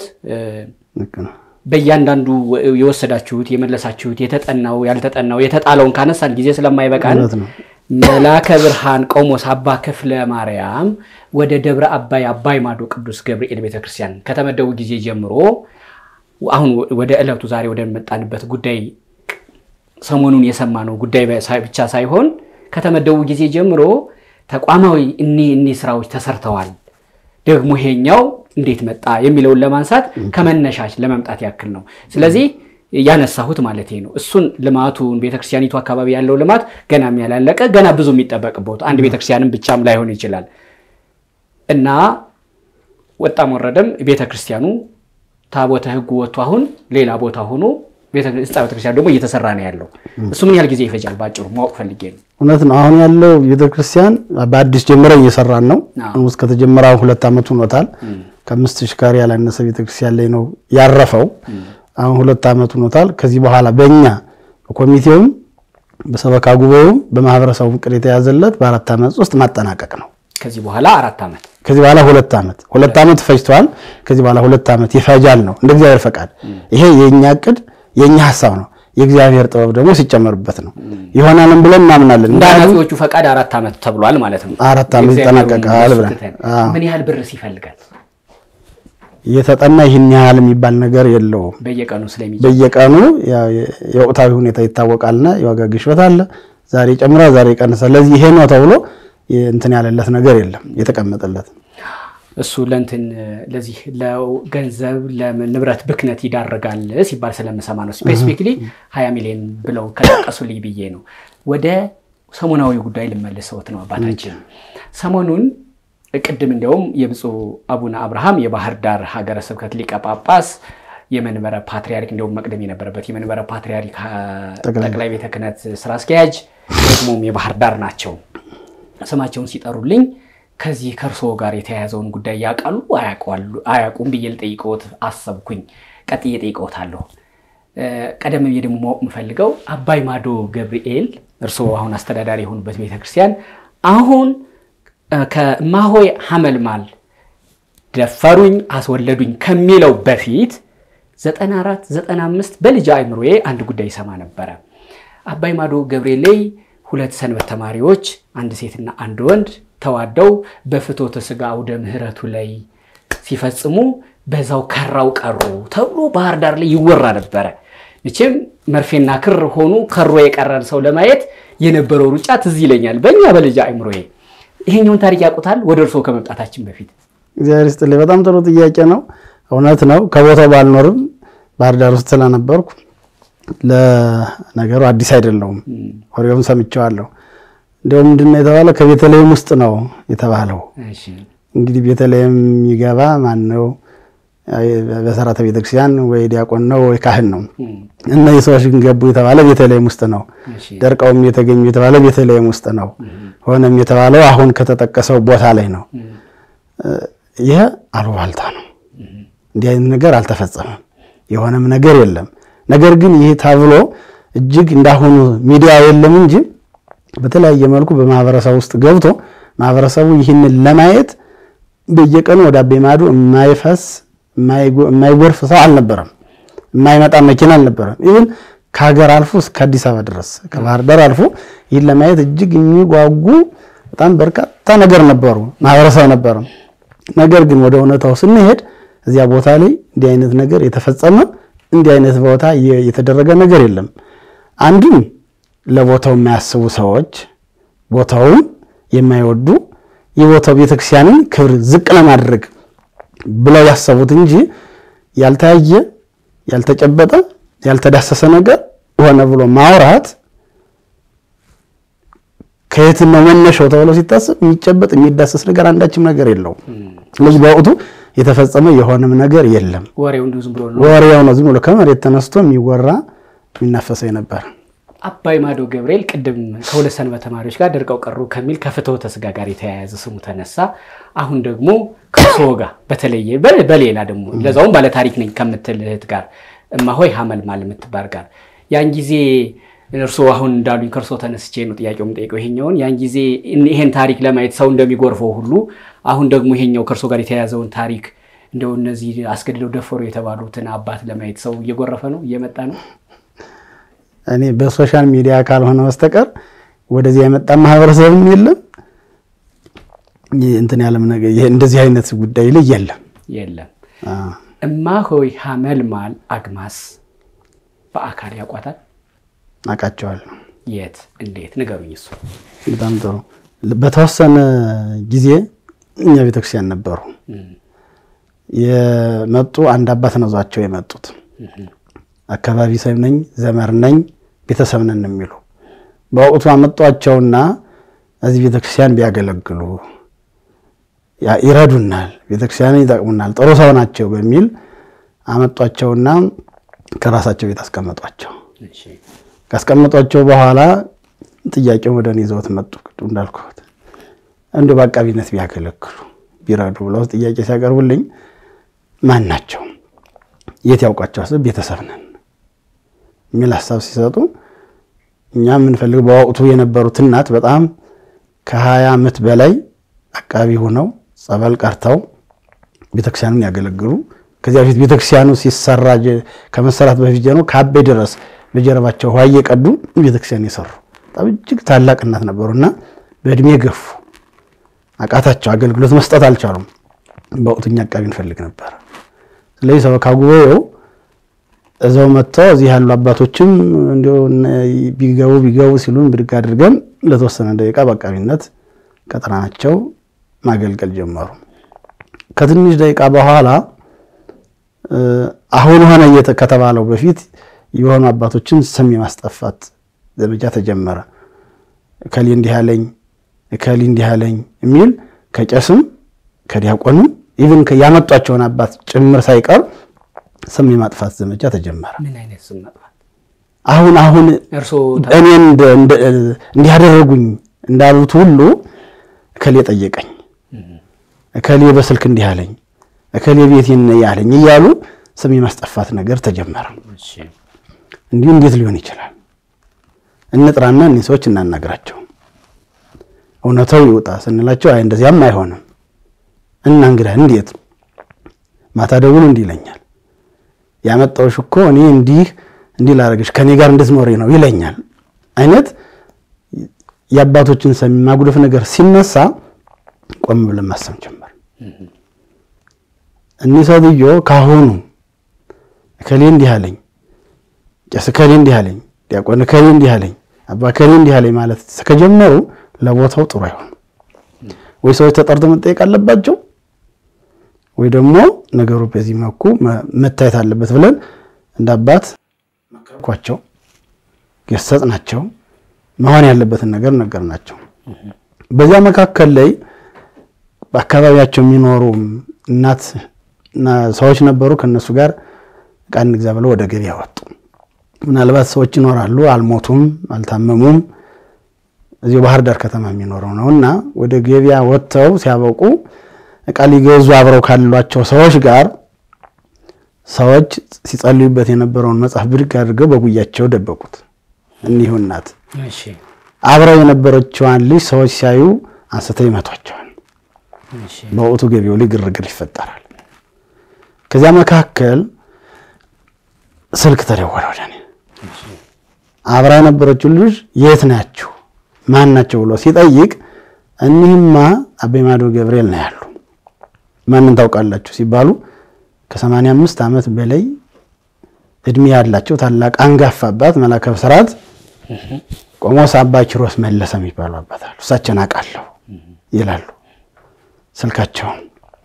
በእያንዳንዱ የወሰዳችሁት የመለሳችሁት የተጠናው ያልተጠናው የተጣለውን ካነሳን ጊዜ ስለማይበቃን መላከ ብርሃን ቆሞስ አባ ክፍለ ማርያም ወደ ደብረ አባይ አባይ ማዶ ቅዱስ ገብርኤል ቤተክርስቲያን ከተመደቡ ጊዜ ጀምሮ አሁን ወደ ዕለቱ ዛሬ ወደመጣንበት ጉዳይ ሰሞኑን የሰማነው ጉዳይ ብቻ ሳይሆን ከተመደቡ ጊዜ ጀምሮ ተቋማዊ እኒ እኒ ስራዎች ተሰርተዋል። ደግሞ ይሄኛው እንዴት መጣ የሚለውን ለማንሳት ከመነሻች ለመምጣት ያክል ነው። ስለዚህ ያነሳሁት ማለት ነው። እሱን ልማቱን ቤተክርስቲያኒቱ አካባቢ ያለው ልማት ገና ያላለቀ ገና ብዙ የሚጠበቅበት አንድ ቤተክርስቲያንም ብቻም ላይሆን ይችላል እና ወጣም ወረደም ቤተክርስቲያኑ ታቦተ ሕጉ ወጥቶ አሁን ሌላ ቦታ ሆኖ ህንፃ ቤተክርስቲያን ደግሞ እየተሰራ ነው ያለው። እሱ ምን ያህል ጊዜ ይፈጃል? ባጭሩ ማወቅ ፈልጌ ነው። እውነት ነው። አሁን ያለው ቤተክርስቲያን በአዲስ ጀምረን እየሰራን ነው። ውስጥ ከተጀመረ አሁን ሁለት ዓመት ሆኖታል። ከአምስት ሺህ ካሬ ያላነሰ ቤተክርስቲያን ላይ ነው ያረፈው። አሁን ሁለት ዓመት ሆኖታል። ከዚህ በኋላ በእኛ በኮሚቴውም በሰበካ ጉባኤውም በማህበረሰቡ ቅድ የተያዘለት በአራት ዓመት ውስጥ ማጠናቀቅ ነው። ከዚህ በኋላ አራት ዓመት ከዚህ በኋላ ሁለት ዓመት ሁለት ዓመት ፈጅቷል። ከዚህ በኋላ ሁለት ዓመት ይፈጃል ነው እንደ እግዚአብሔር ፈቃድ። ይሄ የእኛ ቅድ የእኛ ሀሳብ ነው። የእግዚአብሔር ጥበብ ደግሞ ሲጨመርበት ነው ይሆናልም ብለን እናምናለን። እንደ ኃላፊዎቹ ፈቃድ አራት ዓመት ተብሏል ማለት ነው። አራት ዓመት ይጠናቀቃል ብለን ምን ያህል ብርስ ይፈልጋል? የተጠና ይህን ያህል የሚባል ነገር የለውም። በየቀኑ ስለሚ በየቀኑ የወቅታዊ ሁኔታ ይታወቃልና የዋጋ ግሽበት አለ። ዛሬ ጨምራ ዛሬ ቀንሳ። ስለዚህ ይሄ ነው ተብሎ እንትን ያለለት ነገር የለም የተቀመጠለት። እሱ ለእንትን ለዚህ ለገንዘብ ለንብረት ብክነት ይዳርጋል ሲባል ስለምሰማ ነው። ስፔሲፊክሊ ሀያ ሚሊዮን ብለው ከጠቀሱልኝ ብዬ ነው። ወደ ሰሞናዊ ጉዳይ ልመልሰውት ነው አባታችን። ሰሞኑን ቅድም እንዲያውም የብፁዕ አቡነ አብርሃም የባህር ዳር ሀገረ ስብከት ሊቀ ጳጳስ የመንበረ ፓትሪያርክ እንዲሁም መቅደም የነበረበት የመንበረ ፓትሪያርክ ጠቅላይ ቤተ ክህነት ስራ አስኪያጅ ደግሞም የባህር ዳር ናቸው። ስማቸውን ሲጠሩልኝ ከዚህ ከእርስዎ ጋር የተያያዘውን ጉዳይ ያውቃሉ አያውቁም ብዬ ልጠይቅዎት አሰብኩኝ። ቀጥዬ ጠይቅዎታለሁ። ቀደም ብዬ ደግሞ ማወቅ የምፈልገው አባይ ማዶ ገብርኤል እርስዎ አሁን አስተዳዳሪ የሆኑበት ቤተክርስቲያን አሁን ከእማሆይ ሐመልማል ደፈሩኝ አስወለዱኝ ከሚለው በፊት 94 95 በልጅ አእምሮዬ አንድ ጉዳይ ይሰማ ነበረ። አባይ ማዶ ገብርኤል ላይ ሁለት ሰንበት ተማሪዎች አንድ ሴትና አንድ ወንድ ተዋደው በፍትወተ ሥጋ አውደ ምሕረቱ ላይ ሲፈጽሙ በዛው ከራው ቀሩ ተብሎ ባህር ዳር ላይ ይወራ ነበረ። መቼም መርፌና ክር ሆኑ ከሮ የቀረን ሰው ለማየት የነበረው ሩጫ ትዝ ይለኛል በእኛ በልጅ አእምሮዬ። ይሄኛውን ታሪክ ያውቁታል? ወደ እርስዎ ከመምጣታችን በፊት እግዚአብሔር ይስጥልኝ። በጣም ጥሩ ጥያቄ ነው። እውነት ነው። ከቦታው ባልኖርም ባህር ዳር ውስጥ ስለነበርኩ ለነገሩ አዲስ አይደለውም። ወሬውም ሰምቼዋለሁ። እንዲያውም ምንድን ነው የተባለው? ከቤተልሔም ውስጥ ነው የተባለው። እንግዲህ ቤተልሔም የሚገባ ማን ነው? በሰራተ ቤተክርስቲያን ወይ ዲያቆን ነው ወይ ካህን ነው። እነዚህ ሰዎች ግን ገቡ የተባለ ቤተልሔም ውስጥ ነው። ደርቀውም የተገኙ የተባለ ቤተልሔም ውስጥ ነው። ሆነም የተባለው አሁን ከተጠቀሰው ቦታ ላይ ነው። ይህ አሉባልታ ነው። እንዲህ አይነት ነገር አልተፈጸመም። የሆነም ነገር የለም። ነገር ግን ይህ ተብሎ እጅግ እንዳሁኑ ሚዲያ የለም እንጂ በተለያየ መልኩ በማህበረሰብ ውስጥ ገብቶ ማህበረሰቡ ይህንን ለማየት በየቀኑ ወደ አቤ ማዶ የማይፈስ የማይጎርፍ ሰው አልነበረም። የማይመጣ መኪና አልነበረም። ይህን ከሀገር አልፎ እስከ አዲስ አበባ ድረስ ከባህር ዳር አልፎ ይህን ለማየት እጅግ የሚጓጉ በጣም በርካታ ነገር ነበሩ፣ ማህበረሰብ ነበረ። ነገር ግን ወደ እውነታው ስንሄድ እዚያ ቦታ ላይ እንዲህ አይነት ነገር የተፈጸመ እንዲህ አይነት ቦታ የተደረገ ነገር የለም። አንድም ለቦታው የማያስቡ ሰዎች ቦታውን የማይወዱ የቦታው ቤተክርስቲያንን ክብር ዝቅ ለማድረግ ብለው ያሰቡት እንጂ ያልታየ ያልተጨበጠ ያልተዳሰሰ ነገር ሆነ ብሎ ማውራት ከየት ነው መነሻው ተብሎ ሲታሰብ የሚጨበጥ የሚዳሰስ ነገር አንዳችም ነገር የለውም። ስለዚህ በወቅቱ የተፈጸመ የሆነም ነገር የለም። ወሬው እንዲሁ ዝም ብሎ ነው። ወሬው ነው ዝም ብሎ ከመሬት ተነስቶ የሚወራ የሚናፈሰው የነበረ። አባይ ማዶ ገብርኤል ቅድም ከሁለት ሰንበት ተማሪዎች ጋር ደርቀው ቀሩ ከሚል ከፍትወተ ሥጋ ጋር የተያያዘ ስሙ ተነሳ። አሁን ደግሞ ከእርስዎ ጋር በተለየ በሌላ ደግሞ ለዛውም ባለታሪክ ነኝ ከምትል እህት ጋር እማሆይ ሐመልማል የምትባል ጋር ያን ጊዜ እርስዎ አሁን እንዳሉኝ ከእርስዎ ተነስቼ ነው ጥያቄው የምጠይቀው ይሄኛውን ያን ጊዜ ይሄን ታሪክ ለማየት ሰው እንደሚጎርፈው ሁሉ አሁን ደግሞ ይሄኛው ከእርስዎ ጋር የተያያዘውን ታሪክ እንደው እነዚህ አስገድደው ደፈሩ የተባሉትን አባት ለማየት ሰው እየጎረፈ ነው እየመጣ ነው። እኔ በሶሻል ሚዲያ ካልሆነ በስተቀር ወደዚህ የመጣ ማህበረሰብም የለም። እንትን ያለም ነገር እንደዚህ አይነት ጉዳይ ላይ የለም የለም። እማሆይ ሐመልማል አግማስ በአካል ያውቋታል? አውቃቸዋለሁ። የት እንዴት ንገሩኝ። እሱ በጣም ጥሩ። በተወሰነ ጊዜ እኛ ቤተክርስቲያን ነበሩ የመጡ አንድ አባት ነው ዟቸው የመጡት አካባቢ ሰው ነኝ ዘመር ነኝ ቤተሰብ ነን የሚሉ በወቅቱ አመጧቸውና እዚህ ቤተክርስቲያን ቢያገለግሉ ይረዱናል፣ ቤተክርስቲያንን ይጠቅሙናል፣ ጥሩ ሰው ናቸው በሚል አመጧቸውና ከራሳቸው ቤት አስቀመጧቸው። ካስቀመጧቸው በኋላ ጥያቄውን ወደ እኔ ይዘውት መጡ። ቅድም እንዳልኩት እንዲሁ በአቃቢነት ቢያገለግሉ ቢረዱ ብለው ጥያቄ ሲያቀርቡልኝ ማን ናቸው የት ያውቋቸው ቤተሰብ ነን የሚል ሀሳብ ሲሰጡ እኛ የምንፈልግ በወቅቱ የነበሩት እናት በጣም ከሀያ ዓመት በላይ አቃቢ ሆነው ጸበል ቀርተው ቤተክርስቲያኑን ያገለግሉ ከዚያ በፊት ቤተክርስቲያኑ ሲሰራ ከመሰራት በፊት ጀምሮ ከአቤ ድረስ በጀርባቸው ውሃ እየቀዱ ቤተክርስቲያን የሰሩ በጣም እጅግ ታላቅ እናት ነበሩና በእድሜ ገፉ። አቃታቸው፣ አገልግሎት መስጠት አልቻሉም። በወቅቱ እኛ አቃቢ እንፈልግ ነበር። ስለዚህ ሰበካ ጉባኤው እዛው መጥተው እዚህ ያሉ አባቶችም እንዲሁ ቢገቡ ቢገቡ ሲሉን ብድግ አድርገን ለተወሰነ ደቂቃ በአቃቢነት ቀጠናቸው ማገልገል ጀመሩ። ከትንሽ ደቂቃ በኋላ እ፣ አሁን ሆነ እየተ- ከተባለው በፊት የሆኑ አባቶችን ስም የማስጠፋት ዘመቻ ተጀመረ። እከሌ እንዲህ አለኝ፣ እከሌ እንዲህ አለኝ የሚል ከቄስም ከዲያቆንም ኢቭን ያመጧቸውን አባት ጭምር ሳይቀር ስም የማጥፋት ዘመቻ ተጀመረ። ምን አይነት ስም መጥፋት? አሁን አሁን እርስዎ እኔ እንደ- እንደ- እንዲህ ያደረጉኝ እንዳሉት ሁሉ እከሌ ጠየቀኝ፣ እከሌ በስልክ እንዲህ አለኝ፣ እከሌ ቤቴን ያለኝ እያሉ ስም የማስጠፋት ነገር ተጀመረ። እሺ፣ እንዲሁ እንዴት ሊሆን ይችላል? እንጥራና እኒህ ሰዎች እናናግራቸው፣ እውነታው ይውጣ ስንላቸው አይ እንደዚያም አይሆንም እና እንግዳ እንዴት ማታ ደውል እንዲህ ይለኛል ያመጣውሽ እኮ እኔ እንዲህ እንዲህ ላደርግሽ ከኔ ጋር እንድትኖሪ ነው ይለኛል አይነት የአባቶችን ስም ማጉደፍ ነገር ሲነሳ ቆም ብለን ማሰብ ጀመር። እኒህ ሰውዬ ካሁኑ እከሌ እንዲህ አለኝ፣ ቄስ እከሌ እንዲህ አለኝ፣ ዲያቆን እከሌ እንዲህ አለኝ፣ አባ እከሌ እንዲህ አለኝ ማለት ከጀመሩ ለቦታው ጥሩ አይሆንም። ወይ ሰዎች ተጠርተው መጠየቅ አለባቸው ወይ ደግሞ ነገሩ በዚህ መልኩ መ- መታየት አለበት ብለን እንደ አባት መከርኳቸው፣ ገሰጽናቸው፣ መሆን ያለበትን ነገር ነገርናቸው። በዚያ መካከል ላይ በአካባቢያቸው የሚኖሩ እናት እና ሰዎች ነበሩ። ከነሱ ጋር ዕቃ እንግዛ ብለው ወደ ገበያ ወጡ። ምናልባት ሰዎች ይኖራሉ፣ አልሞቱም፣ አልታመሙም። እዚሁ ባህር ዳር ከተማ የሚኖረው ነው እና ወደ ገበያ ወጥተው ሲያበቁ ዕቃ ሊገዙ አብረው ካሏቸው ሰዎች ጋር ሰዎች ሲጸልዩበት የነበረውን መጽሐፍ ብድግ አድርገው በጉያቸው ደበቁት። እኒሁ እናት እሺ፣ አብረው የነበረችዋን ልጅ ሰዎች ሲያዩ አንስተው ይመቷቸዋል። እሺ፣ በወቅቱ ገበያው ላይ ግርግር ይፈጠራል። ከዚያ መካከል ስልክ ተደወለ ወደ እኔ። አብራ የነበረችው ልጅ የት ናችሁ ማን ናቸው ብሎ ሲጠይቅ እኒህማ አቤ ማዶ ገብርኤል ነው ያሉ። ማንን ታውቃላችሁ ሲባሉ ከሰማንያ አምስት ዓመት በላይ እድሜ ያላቸው ታላቅ አንጋፋ አባት መላከ ብስራት ቆሞስ አባ ኪሮስ መለሰ የሚባሉ አባት አሉ። እሳቸውን አውቃለሁ ይላሉ። ስልካቸውን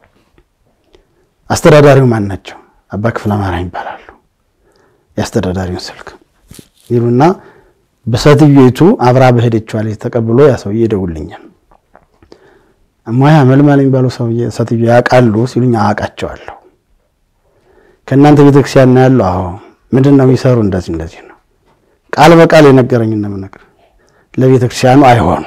አስተዳዳሪው ማን ናቸው? አባ ክፍለ ማርያም ይባላሉ። የአስተዳዳሪውን ስልክ ይሉና በሴትዮይቱ አብራ በሄደችዋ ልጅ ተቀብሎ ያ ሰውዬ ይደውልኛል። እማያ መልማል የሚባሉ ሰውዬ ሴትዮ ያውቃሉ ሲሉኝ አውቃቸዋለሁ። ከእናንተ ቤተክርስቲያን ነው ያለው? አዎ። ምንድን ነው የሚሰሩ? እንደዚህ እንደዚህ ነው። ቃል በቃል የነገረኝ እንደምነግር ለቤተክርስቲያኑ አይሆኑም።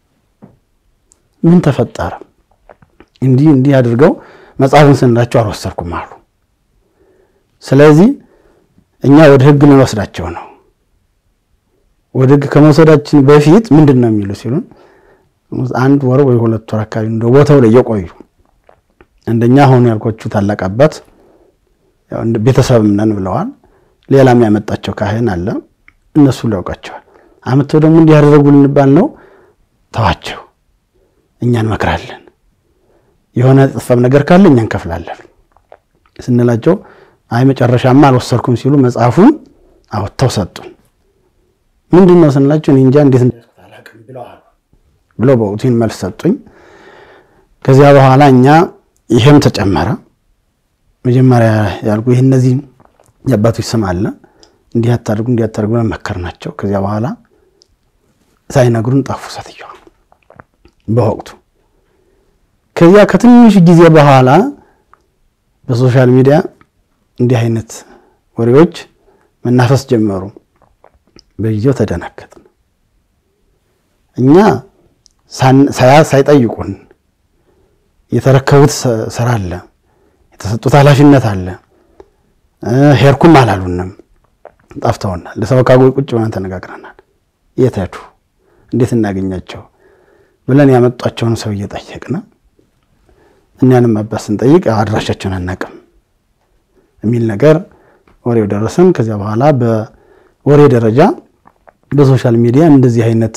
ምን ተፈጠረ? እንዲህ እንዲህ አድርገው መጽሐፍን ስንላቸው አልወሰድኩም አሉ። ስለዚህ እኛ ወደ ሕግ ልንወስዳቸው ነው። ወደ ሕግ ከመውሰዳችን በፊት ምንድን ነው የሚሉ ሲሉን አንድ ወር ወይ ሁለት ወር አካባቢ እንደ ቦታው ላይ የቆዩ አንደኛ አሁን ያልኳችሁ ታላቅ አባት ያው እንደ ቤተሰብም ነን ብለዋል። ሌላም ያመጣቸው ካህን አለ። እነሱ ሊያውቃቸዋል። አምጥተው ደግሞ እንዲህ ያደረጉ ልንባል ነው። ተዋቸው፣ እኛ እንመክራለን። የሆነ ጥፋም ነገር ካለ እኛ እንከፍላለን ስንላቸው አይ መጨረሻማ አልወሰድኩም ሲሉ መጽሐፉን አወጥተው ሰጡን። ምንድን ነው ስንላቸው እኔ እንጃ እንዴት እንደያዝኩት አላውቅም ብለዋል ብለው በወቅቱ ይህን መልስ ሰጡኝ። ከዚያ በኋላ እኛ ይሄም ተጨመረ። መጀመሪያ ያልኩ ይህ እነዚህ የአባቶች ስም አለ እንዲህ አታድርጉ እንዲህ አታድርጉ ብለን መከርናቸው። ከዚያ በኋላ ሳይነግሩን ጠፉ ሴትዮዋ በወቅቱ። ከዚያ ከትንሽ ጊዜ በኋላ በሶሻል ሚዲያ እንዲህ አይነት ወሬዎች መናፈስ ጀመሩ። በጊዜው ተደናገጥን። እኛ ሳያ ሳይጠይቁን የተረከቡት ስራ አለ፣ የተሰጡት ኃላፊነት አለ። ሄድኩም አላሉንም፣ ጠፍተውናል። ለሰበካ ጉባኤ ቁጭ ብለን ተነጋግረናል። የት ሄዱ፣ እንዴት እናገኛቸው ብለን ያመጧቸውን ሰው እየጠየቅን እኛንም አባት ስንጠይቅ አድራሻቸውን አናውቅም የሚል ነገር ወሬው ደረሰን። ከዚያ በኋላ በወሬ ደረጃ በሶሻል ሚዲያ እንደዚህ አይነት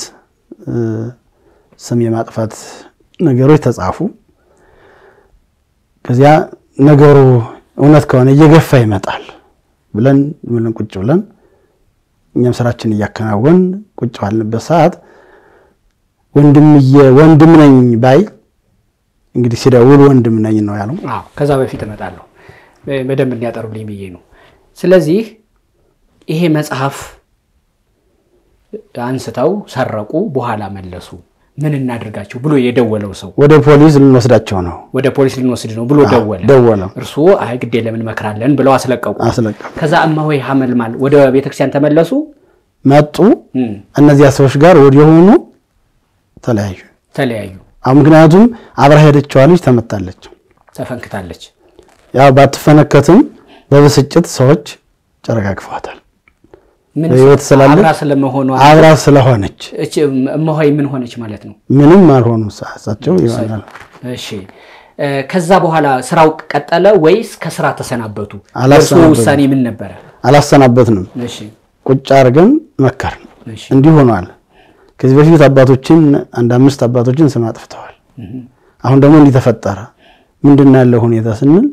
ስም የማጥፋት ነገሮች ተጻፉ። ከዚያ ነገሩ እውነት ከሆነ እየገፋ ይመጣል ብለን ብለን ቁጭ ብለን እኛም ስራችን እያከናወን ቁጭ ባልንበት ሰዓት ወንድምዬ ወንድም ነኝ ባይ እንግዲህ ሲደውል ወንድም ነኝ ነው ያለው። አዎ ከዛ በፊት እመጣለሁ እ፣ በደንብ እንዲያጠሩልኝ ብዬ ነው። ስለዚህ ይሄ መጽሐፍ አንስተው ሰረቁ፣ በኋላ መለሱ፣ ምን እናድርጋቸው ብሎ የደወለው ሰው ወደ ፖሊስ ልንወስዳቸው ነው ወደ ፖሊስ ልንወስድ ነው ብሎ ደወለ። ደወለ፣ እርስዎ አይ ግድ የለም እንመክራለን ብለው አስለቀቁ። አስለቀቁ። ከዛ እማሆይ ሀመልማል ወደ ቤተክርስቲያን ተመለሱ። መጡ። እም፣ እነዚያ ሰዎች ጋር ወዲያውኑ ተለያዩ። ተለያዩ። አሁን ምክንያቱም አብራ ሄደችዋ ልጅ ተመታለች። ተፈንክታለች። ያው ባትፈነከትም በብስጭት ሰዎች ጨረጋግፈዋታል። ምን በሕይወት ስላለች አብራ ስለመሆኗ አብራ ስለሆነች እች እማሆይ ምን ሆነች ማለት ነው? ምንም አልሆኑም። እሳቸው ይሆናል እሺ እ፣ ከዛ በኋላ ስራው ቀጠለ ወይስ ከስራ ተሰናበቱ? አላሰናበቱም። የእርስዎ ውሳኔ ምን ነበረ? አላሰናበትንም። እሺ ቁጭ አድርገን መከርን። እሺ እንዲህ ሆኗል። ከዚህ በፊት አባቶችን አንድ አምስት አባቶችን ስም አጥፍተዋል። አሁን ደግሞ እንዲህ ተፈጠረ። ምንድን ነው ያለው ሁኔታ ስንል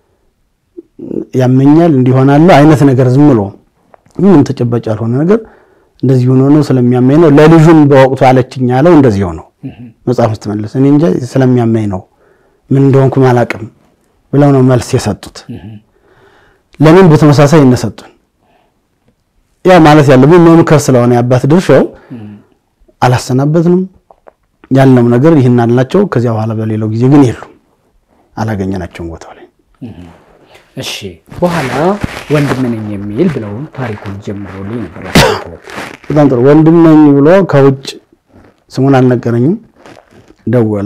ያመኛል እንዲሆናለሁ አይነት ነገር ዝም ብሎ ምንም ተጨባጭ ያልሆነ ነገር እንደዚህ ሆኖ ነው ስለሚያመኝ ነው። ለልጁም በወቅቱ አለችኝ ያለው እንደዚህ ሆነው መጽሐፍ ስትመልስ እኔ እንጃ ስለሚያመኝ ነው ምን እንደሆንኩም አላውቅም ብለው ነው መልስ የሰጡት። ለምን በተመሳሳይ እነሰጡን ያ ማለት ያለብን መምከር ስለሆነ የአባት ድርሻው አላሰናበትንም ያልነው ነገር ይህን አልናቸው። ከዚያ በኋላ በሌላው ጊዜ ግን የሉም አላገኘናቸውም ቦታው ላይ እሺ በኋላ ወንድም ነኝ የሚል ብለው ታሪኩን ጀምሮልኝ ነበር። በጣም ጥሩ ወንድም ነኝ ብሎ ከውጭ ስሙን አልነገረኝም። ደወለ።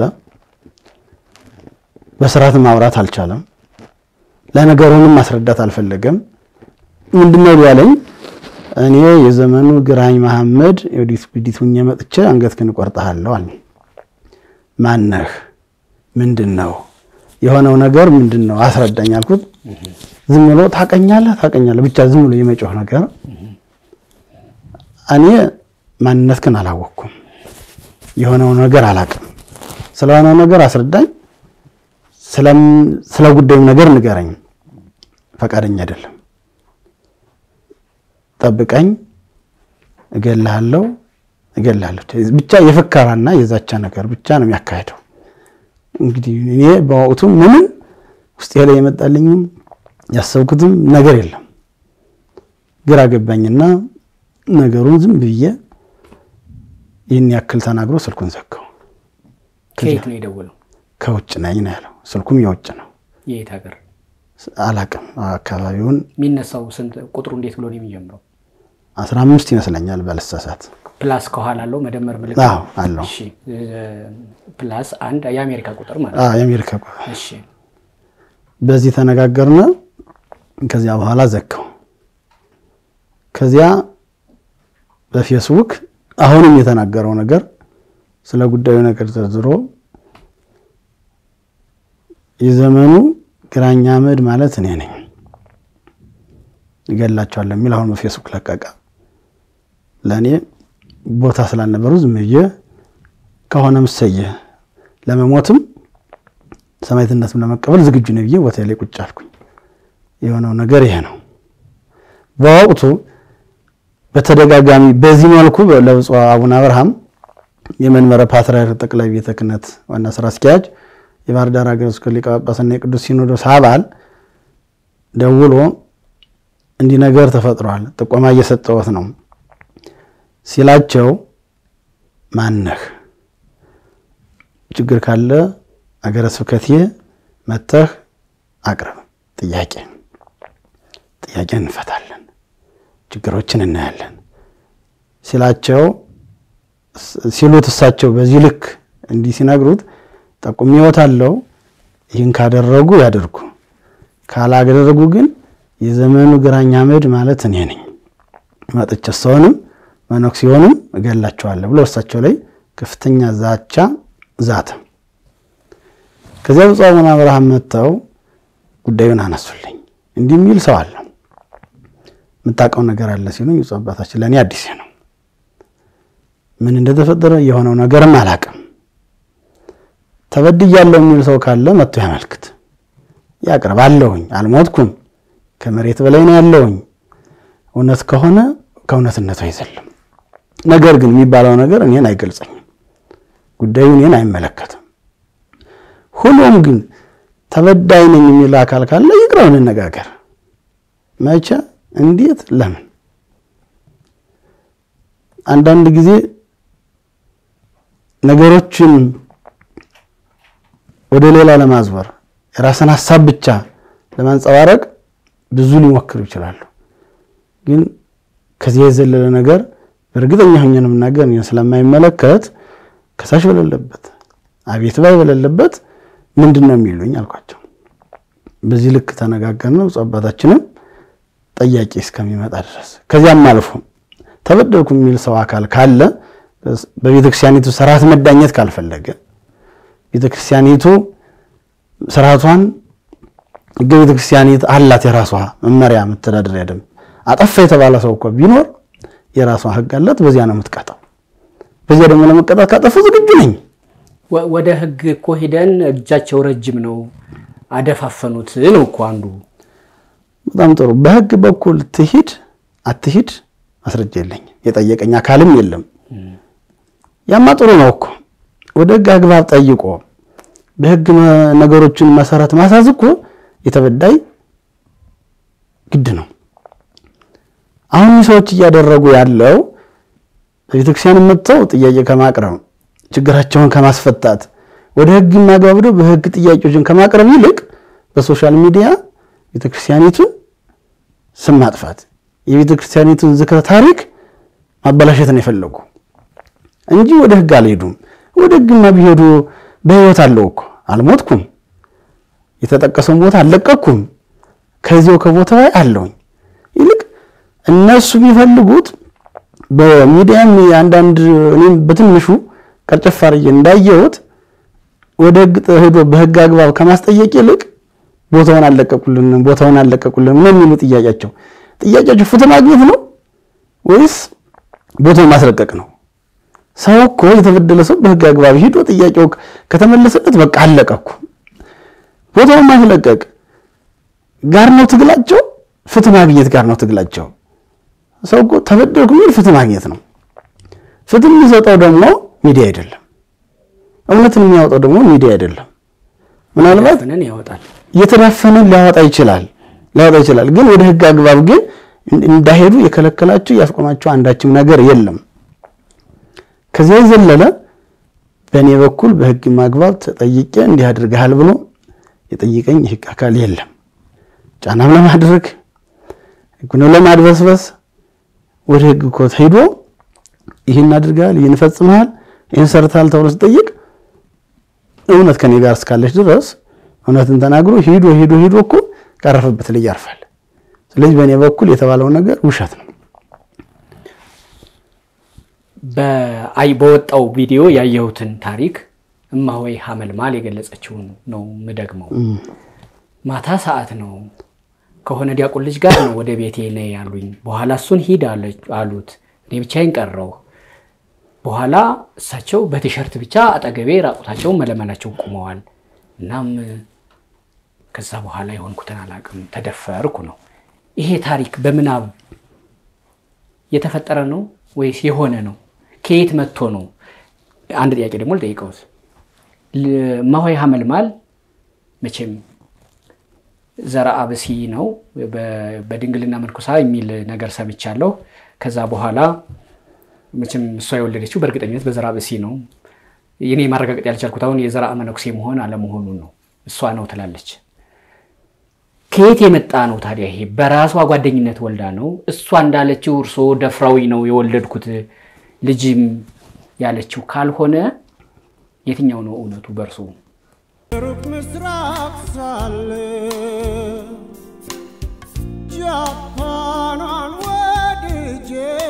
በስርዓት ማውራት አልቻለም። ለነገሩንም ማስረዳት አልፈለገም። ምንድነው ያለኝ? እኔ የዘመኑ ግራኝ መሐመድ የወዲት ጉዲት ሁኜ መጥቼ አንገትህን እቆርጥሃለሁ አለ። ማነህ? ምንድን ነው የሆነው ነገር ምንድን ነው አስረዳኝ አልኩት። ዝም ብሎ ታቀኛለህ ታቀኛለህ ብቻ ዝም ብሎ የመጮህ ነገር እኔ ማንነትህን አላወቅኩም፣ የሆነው ነገር አላቅም። ስለሆነው ነገር አስረዳኝ፣ ስለ ጉዳዩም ነገር ንገረኝ። ፈቃደኛ አይደለም። ጠብቀኝ፣ እገልሃለሁ፣ እገልሃለሁ ብቻ የፍከራና የዛቻ ነገር ብቻ ነው የሚያካሄደው። እንግዲህ እኔ በወቅቱ ምንም ውስጤ ላይ የመጣልኝም ያሰብኩትም ነገር የለም። ግራ ገባኝና ነገሩን ዝም ብዬ ይህን ያክል ተናግሮ ስልኩን ዘጋው። ከየት ነው የደወለው? ከውጭ ነኝ ነው ያለው። ስልኩም የውጭ ነው። የየት ሀገር? አላቅም አካባቢውን። የሚነሳው ስንት ቁጥሩ እንዴት ብሎ ነው የሚጀምረው? አስራ አምስት ይመስለኛል ባልሳሳት። ፕላስ ከኋላ አለው መደመር ምልክት አዎ አለው። እሺ ፕላስ አንድ የአሜሪካ ቁጥር ማለት አዎ ነው። የአሜሪካ እሺ በዚህ ተነጋገርነ። ከዚያ በኋላ ዘጋው። ከዚያ በፌስቡክ አሁንም የተናገረው ነገር ስለ ጉዳዩ ነገር ዘርዝሮ የዘመኑ ግራኝ አመድ ማለት እኔ ነኝ እገላቸዋለሁ የሚል አሁን በፌስቡክ ለቀቀ። ለእኔ ቦታ ስላልነበሩ ዝም ብዬ ከሆነም እሰየ ለመሞትም ሰማዕትነትም ለመቀበል ዝግጁ ነኝ ብዬ ቦታ ላይ ቁጭ አልኩኝ። የሆነው ነገር ይሄ ነው። በወቅቱ በተደጋጋሚ በዚህ መልኩ ለብፁዕ አቡነ አብርሃም የመንበረ ፓትርያርክ ጠቅላይ ቤተ ክህነት ዋና ስራ አስኪያጅ የባህር ዳር ሀገረ ስብከት ሊቀ ጳጳስና የቅዱስ ሲኖዶስ አባል ደውሎ እንዲህ ነገር ተፈጥሯል፣ ጥቆማ እየሰጠሁት ነው ሲላቸው ማነህ ችግር ካለ አገረ ስብከቴ መተህ አቅርብ ጥያቄ ጥያቄ እንፈታለን፣ ችግሮችን እናያለን ሲላቸው ሲሉት እሳቸው በዚህ ልክ እንዲህ ሲነግሩት ጠቁሜዎታለሁ፣ ይህን ካደረጉ ያደርጉ፣ ካላደረጉ ግን የዘመኑ ግራኝ አመድ ማለት እኔ ነኝ፣ መጥቼ ሰውንም መነኩሴውንም እገላቸዋለሁ ብሎ እሳቸው ላይ ከፍተኛ ዛቻ ዛተ። ከዚያ ብፁዕ አቡነ አብርሃም መጥተው ጉዳዩን አነሱልኝ። እንዲህ የሚል ሰው አለ የምታውቀው ነገር አለ ሲሉኝ፣ ብፁዕ አባታችን ለእኔ አዲስ ነው፣ ምን እንደተፈጠረ የሆነው ነገርም አላውቅም። ተበድያለሁ የሚል ሰው ካለ መጥቶ ያመልክት፣ ያቅርብ። አለሁኝ፣ አልሞትኩም፣ ከመሬት በላይ ነው ያለሁኝ። እውነት ከሆነ ከእውነትነቱ አይዘልም። ነገር ግን የሚባለው ነገር እኔን አይገልጸኝም፣ ጉዳዩ እኔን አይመለከትም። ሆኖም ግን ተበዳይ ነኝ የሚል አካል ካለ ይቅረው፣ እንነጋገር። መቼ፣ እንዴት፣ ለምን? አንዳንድ ጊዜ ነገሮችን ወደ ሌላ ለማዝበር የራስን ሀሳብ ብቻ ለማንጸባረቅ ብዙ ሊሞክሩ ይችላሉ። ግን ከዚያ የዘለለ ነገር በእርግጠኛ ሆኜ ነው የምናገር ስለማይመለከት ከሳሽ በሌለበት አቤት ባይ በሌለበት ምንድን ነው የሚሉኝ አልኳቸው። በዚህ ልክ ተነጋገርን። ብፁዕ አባታችንም ጠያቂ እስከሚመጣ ድረስ ከዚያም አልፎ ተበደልኩ የሚል ሰው አካል ካለ በቤተክርስቲያኒቱ ስርዓት መዳኘት ካልፈለገ ቤተክርስቲያኒቱ ስርዓቷን ሕገ ቤተክርስቲያኒት አላት የራሷ መመሪያ መተዳደሪያ ደንብ። አጠፋ የተባለ ሰው እኮ ቢኖር የራሷ ሕግ አላት። በዚያ ነው የምትቀጣው። በዚያ ደግሞ ለመቀጣት ካጠፉ ዝግጁ ነኝ። ወደ ህግ እኮ ሂደን እጃቸው ረጅም ነው አደፋፈኑት ነው እኮ አንዱ። በጣም ጥሩ። በህግ በኩል ትሂድ አትሂድ ማስረጃ የለኝም፣ የጠየቀኝ አካልም የለም። ያማ ጥሩ ነው እኮ ወደ ህግ አግባብ ጠይቆ በህግ ነገሮችን መሰረት ማሳዝ እኮ የተበዳይ ግድ ነው። አሁን ሰዎች እያደረጉ ያለው በቤተክርስቲያን መጥተው ጥያቄ ከማቅረብ ችግራቸውን ከማስፈታት ወደ ህግ ማግባብደው በህግ ጥያቄዎችን ከማቅረብ ይልቅ በሶሻል ሚዲያ ቤተክርስቲያኒቱን ስም ማጥፋት የቤተክርስቲያኒቱን ዝክረ ታሪክ ማበላሸት ነው የፈለጉ እንጂ ወደ ህግ አልሄዱም። ወደ ህግማ ቢሄዱ በህይወት አለው እኮ አልሞትኩም፣ የተጠቀሰውን ቦታ አልለቀኩም፣ ከዚያው ከቦታ ላይ አለውኝ። ይልቅ እነሱ የሚፈልጉት በሚዲያም አንዳንድ እኔም በትንሹ ቀርጨፍ አድርጌ እንዳየሁት ወደ ህግ ሄዶ በህግ አግባብ ከማስጠየቅ ይልቅ ቦታውን አለቀቁልን ቦታውን አለቀቁልን ምን የሚሉ ጥያቄያቸው ጥያቄያቸው ፍትህ ማግኘት ነው ወይስ ቦታውን ማስለቀቅ ነው? ሰው እኮ የተበደለ ሰው በህግ አግባብ ሂዶ ጥያቄው ከተመለሰለት በቃ አለቀኩ። ቦታውን ማስለቀቅ ጋር ነው ትግላቸው፣ ፍትህ ማግኘት ጋር ነው ትግላቸው። ሰው እኮ ተበደልኩ የሚል ፍትህ ማግኘት ነው። ፍትህ የሚሰጠው ደግሞ ሚዲያ አይደለም። እውነትን የሚያወጣው ደግሞ ሚዲያ አይደለም። ምናልባት ፍንን ያወጣል። የተዳፈነ ሊያወጣ ይችላል ሊያወጣ ይችላል። ግን ወደ ህግ አግባብ ግን እንዳይሄዱ የከለከላቸው ያስቆማቸው አንዳችም ነገር የለም። ከዚያ የዘለለ በእኔ በኩል በህግ ማግባብ ተጠይቄ እንዲህ አድርገሃል ብሎ የጠይቀኝ የህግ አካል የለም። ጫናም ለማድረግ ህጉንም ለማድበስበስ ወደ ህግ እኮ ሄዶ ይህን አድርገሃል፣ ይህን ፈጽመሃል፣ ይህን ሰርተሃል ተብሎ ሲጠይቅ እውነት ከኔ ጋር እስካለች ድረስ እውነትን ተናግሮ ሂዶ ሂዶ ሂዶ እኮ ካረፈበት ላይ ያርፋል። ስለዚህ በእኔ በኩል የተባለው ነገር ውሸት ነው። በአይ በወጣው ቪዲዮ ያየሁትን ታሪክ እማሆይ ሀመልማል የገለጸችውን ነው ምደግመው። ማታ ሰዓት ነው ከሆነ ዲያቆን ልጅ ጋር ነው ወደ ቤቴ ነይ ያሉኝ። በኋላ እሱን ሂድ አሉት። እኔ ብቻዬን ቀረሁ። በኋላ እሳቸው በቲሸርት ብቻ አጠገቤ ራቁታቸውን መለመላቸውን ቁመዋል። እናም ከዛ በኋላ የሆንኩትን አላውቅም፣ ተደፈርኩ ነው። ይሄ ታሪክ በምናብ የተፈጠረ ነው ወይስ የሆነ ነው? ከየት መጥቶ ነው? አንድ ጥያቄ ደግሞ ልጠይቀውት። እማሆይ ሀመልማል መቼም ዘረ አብሲ ነው በድንግልና መንኩሳ የሚል ነገር ሰምቻለሁ። ከዛ በኋላ መቼም እሷ የወለደችው በእርግጠኝነት በዘረ አብሲ ነው። እኔ ማረጋገጥ ያልቻልኩት አሁን የዘረ መነኩሴ መሆን አለመሆኑን ነው። እሷ ነው ትላለች። ከየት የመጣ ነው ታዲያ? ይሄ በራሷ ጓደኝነት ወልዳ ነው? እሷ እንዳለችው እርሶ ደፍራዊ ነው የወለድኩት ልጅም ያለችው ካልሆነ የትኛው ነው እውነቱ በእርሱ? ሩቅ ምስራቅ ሳለ ጃፓኗን ወድጄ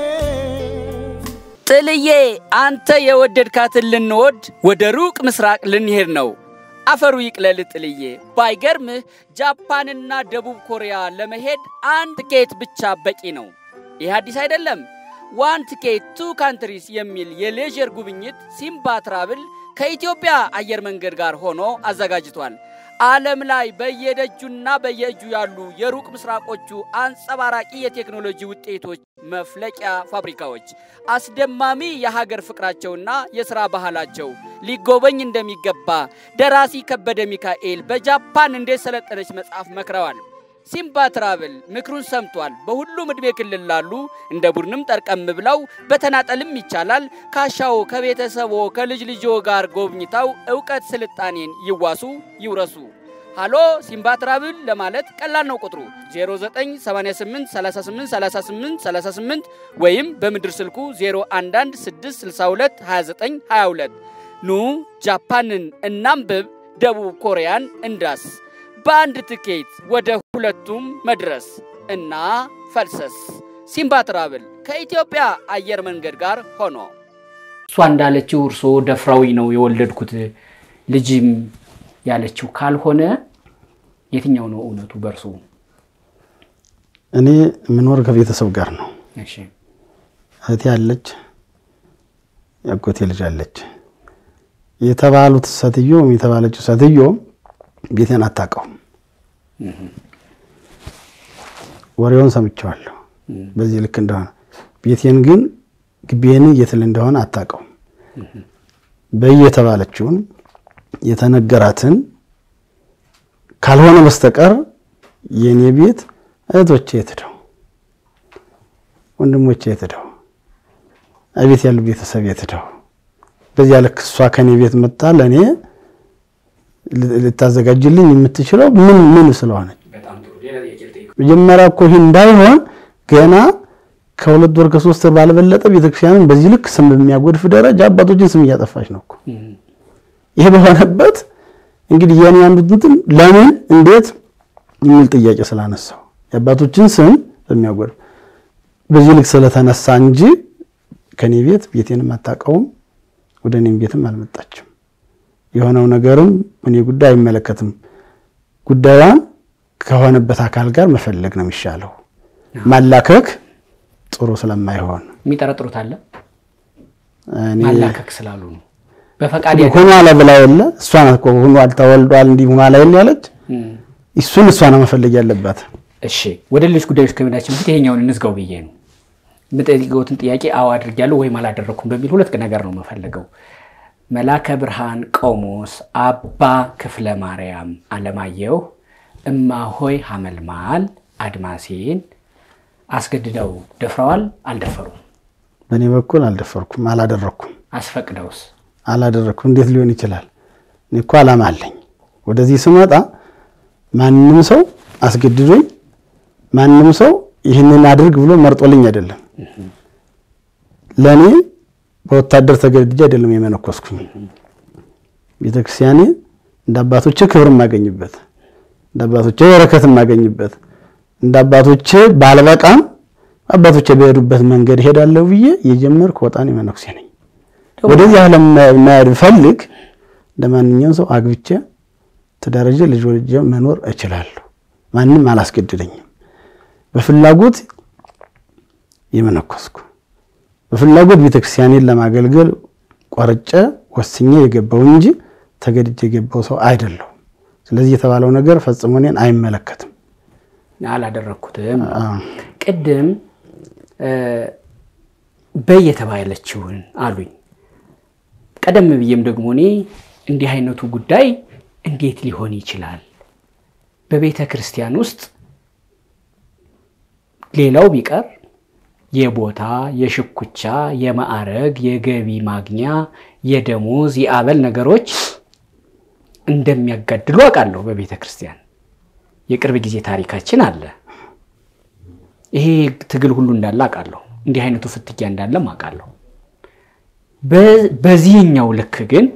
ጥልዬ አንተ የወደድካትን ልንወድ ወደ ሩቅ ምስራቅ ልንሄድ ነው። አፈሩ ይቅለል ጥልዬ። ባይገርምህ ጃፓንና ደቡብ ኮሪያ ለመሄድ አንድ ትኬት ብቻ በቂ ነው። ይህ አዲስ አይደለም። ዋን ትኬት ቱ ካንትሪስ የሚል የሌዥር ጉብኝት ሲምባ ትራብል ከኢትዮጵያ አየር መንገድ ጋር ሆኖ አዘጋጅቷል። ዓለም ላይ በየደጁና በየእጁ ያሉ የሩቅ ምስራቆቹ አንጸባራቂ የቴክኖሎጂ ውጤቶች መፍለቂያ ፋብሪካዎች አስደማሚ የሀገር ፍቅራቸውና የሥራ ባህላቸው ሊጎበኝ እንደሚገባ ደራሲ ከበደ ሚካኤል በጃፓን እንዴት ሰለጠነች መጽሐፍ መክረዋል። ሲምባ ትራቭል ምክሩን ሰምቷል። በሁሉም ዕድሜ ክልል ላሉ እንደ ቡድንም ጠርቀም ብለው በተናጠልም ይቻላል ካሻው ከቤተሰቦ ከልጅ ልጆ ጋር ጎብኝተው እውቀት ስልጣኔን ይዋሱ ይውረሱ። ሃሎ ሲምባ ትራቭል ለማለት ቀላል ነው ቁጥሩ 0988383838 ወይም በምድር ስልኩ 0116622922 ኑ ጃፓንን እናንብብ፣ ደቡብ ኮሪያን እንዳስ በአንድ ትኬት ወደ ሁለቱም መድረስ እና ፈልሰስ። ሲምባ ትራቭል ከኢትዮጵያ አየር መንገድ ጋር ሆኖ እሷ እንዳለችው እርሶ ደፍራዊ ነው የወለድኩት ልጅም ያለችው ካልሆነ የትኛው ነው እውነቱ በእርሱ? እኔ የምኖር ከቤተሰብ ጋር ነው። እሺ እህቴ አለች፣ ያጎቴ ልጅ አለች። የተባሉት ሴትዮም የተባለችው ሴትዮም ቤቴን አታውቀውም። ወሬውን ሰምቼዋለሁ በዚህ ልክ እንደሆነ ቤቴን ግን ግቤን የትል እንደሆነ አታውቀውም። በየተባለችውን የተነገራትን ካልሆነ በስተቀር የእኔ ቤት እህቶቼ የት ሄደው ወንድሞቼ የት ሄደው እቤት ያሉ ቤተሰብ የት ሄደው በዚያ ልክ እሷ ከኔ ቤት መጣ ለእኔ ልታዘጋጅልኝ የምትችለው ምን ምን ስለሆነች መጀመሪያ እኮ ይህ እንዳይሆን ገና ከሁለት ወር ከሶስት ወር ባልበለጠ ቤተክርስቲያንን በዚህ ልክ ስም በሚያጎድፍ ደረጃ አባቶችን ስም እያጠፋች ነው እኮ። ይሄ በሆነበት እንግዲህ የኔ አንዱ እንትን ለምን እንዴት የሚል ጥያቄ ስላነሳው የአባቶችን ስም በሚያጎድፍ በዚህ ልክ ስለተነሳ እንጂ ከኔ ቤት ቤቴንም አታውቀውም፣ ወደ እኔም ቤትም አልመጣችም። የሆነው ነገርም እኔ ጉዳይ አይመለከትም። ጉዳዩን ከሆነበት አካል ጋር መፈለግ ነው የሚሻለው። ማላከክ ጥሩ ስለማይሆን የሚጠረጥሩት አለ እኔ ማላከክ ስላሉ ነው። በፈቃድ ሆኖ አለ ብላ የለ እሷ ናት እኮ ሆኗል ተወልዷል እንዲህ ሆኖ አለ የለ ያለች እሱን እሷ ነው መፈለግ ያለባት። እሺ ወደ ሌሎች ጉዳዮች ከመሄዳችን በፊት ይሄኛውን እንዝጋው ብዬ ነው የምጠይቀውትን ጥያቄ አዎ አድርጊያለሁ ወይም አላደረኩም በሚል ሁለት ነገር ነው የምፈልገው። መላከ ብርሃን ቆሞስ አባ ክፍለ ማርያም አለማየሁ እማሆይ ሐመልማል አድማሴን አስገድደው ደፍረዋል? አልደፈሩም? በእኔ በኩል አልደፈርኩም፣ አላደረኩም፣ አስፈቅደውስ? አላደረኩም። እንዴት ሊሆን ይችላል? እኔ እኮ ዓላማ አለኝ። ወደዚህ ስመጣ ማንም ሰው አስገድዶኝ ማንም ሰው ይህንን አድርግ ብሎ መርጦልኝ አይደለም። ለእኔ በወታደር ተገድጄ አይደለም የመነኮስኩኝ። ቤተክርስቲያኔ እንደ አባቶቼ ክብር የማገኝበት እንደ አባቶቼ በረከት የማገኝበት እንደ አባቶቼ ባልበቃም አባቶቼ በሄዱበት መንገድ ሄዳለሁ ብዬ የጀመርኩ ወጣኔ መነኩሴ ነኝ። ወደዚህ ዓለም መሄድ ፈልግ እንደ ማንኛውም ሰው አግብቼ ተደረጀ ልጅ ወልጄ መኖር እችላለሁ። ማንም አላስገድደኝም። በፍላጎት የመነኮስኩ በፍላጎት ቤተክርስቲያኔን ለማገልገል ቆርጬ ወስኜ የገባው እንጂ ተገድጄ የገባው ሰው አይደለሁ። ስለዚህ የተባለው ነገር ፈጽሞ እኔን አይመለከትም። አላደረግኩትም። ቅድም በይ የተባለችውን አሉኝ። ቀደም ብዬም ደግሞ እኔ እንዲህ አይነቱ ጉዳይ እንዴት ሊሆን ይችላል? በቤተ ክርስቲያን ውስጥ ሌላው ቢቀር የቦታ፣ የሽኩቻ፣ የማዕረግ፣ የገቢ ማግኛ፣ የደሞዝ፣ የአበል ነገሮች እንደሚያጋድሉ አውቃለሁ። በቤተ ክርስቲያን የቅርብ ጊዜ ታሪካችን አለ። ይሄ ትግል ሁሉ እንዳለ አውቃለሁ። እንዲህ አይነቱ ፍትጊያ እንዳለም አውቃለሁ። በዚህኛው ልክ ግን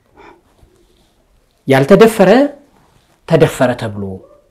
ያልተደፈረ ተደፈረ ተብሎ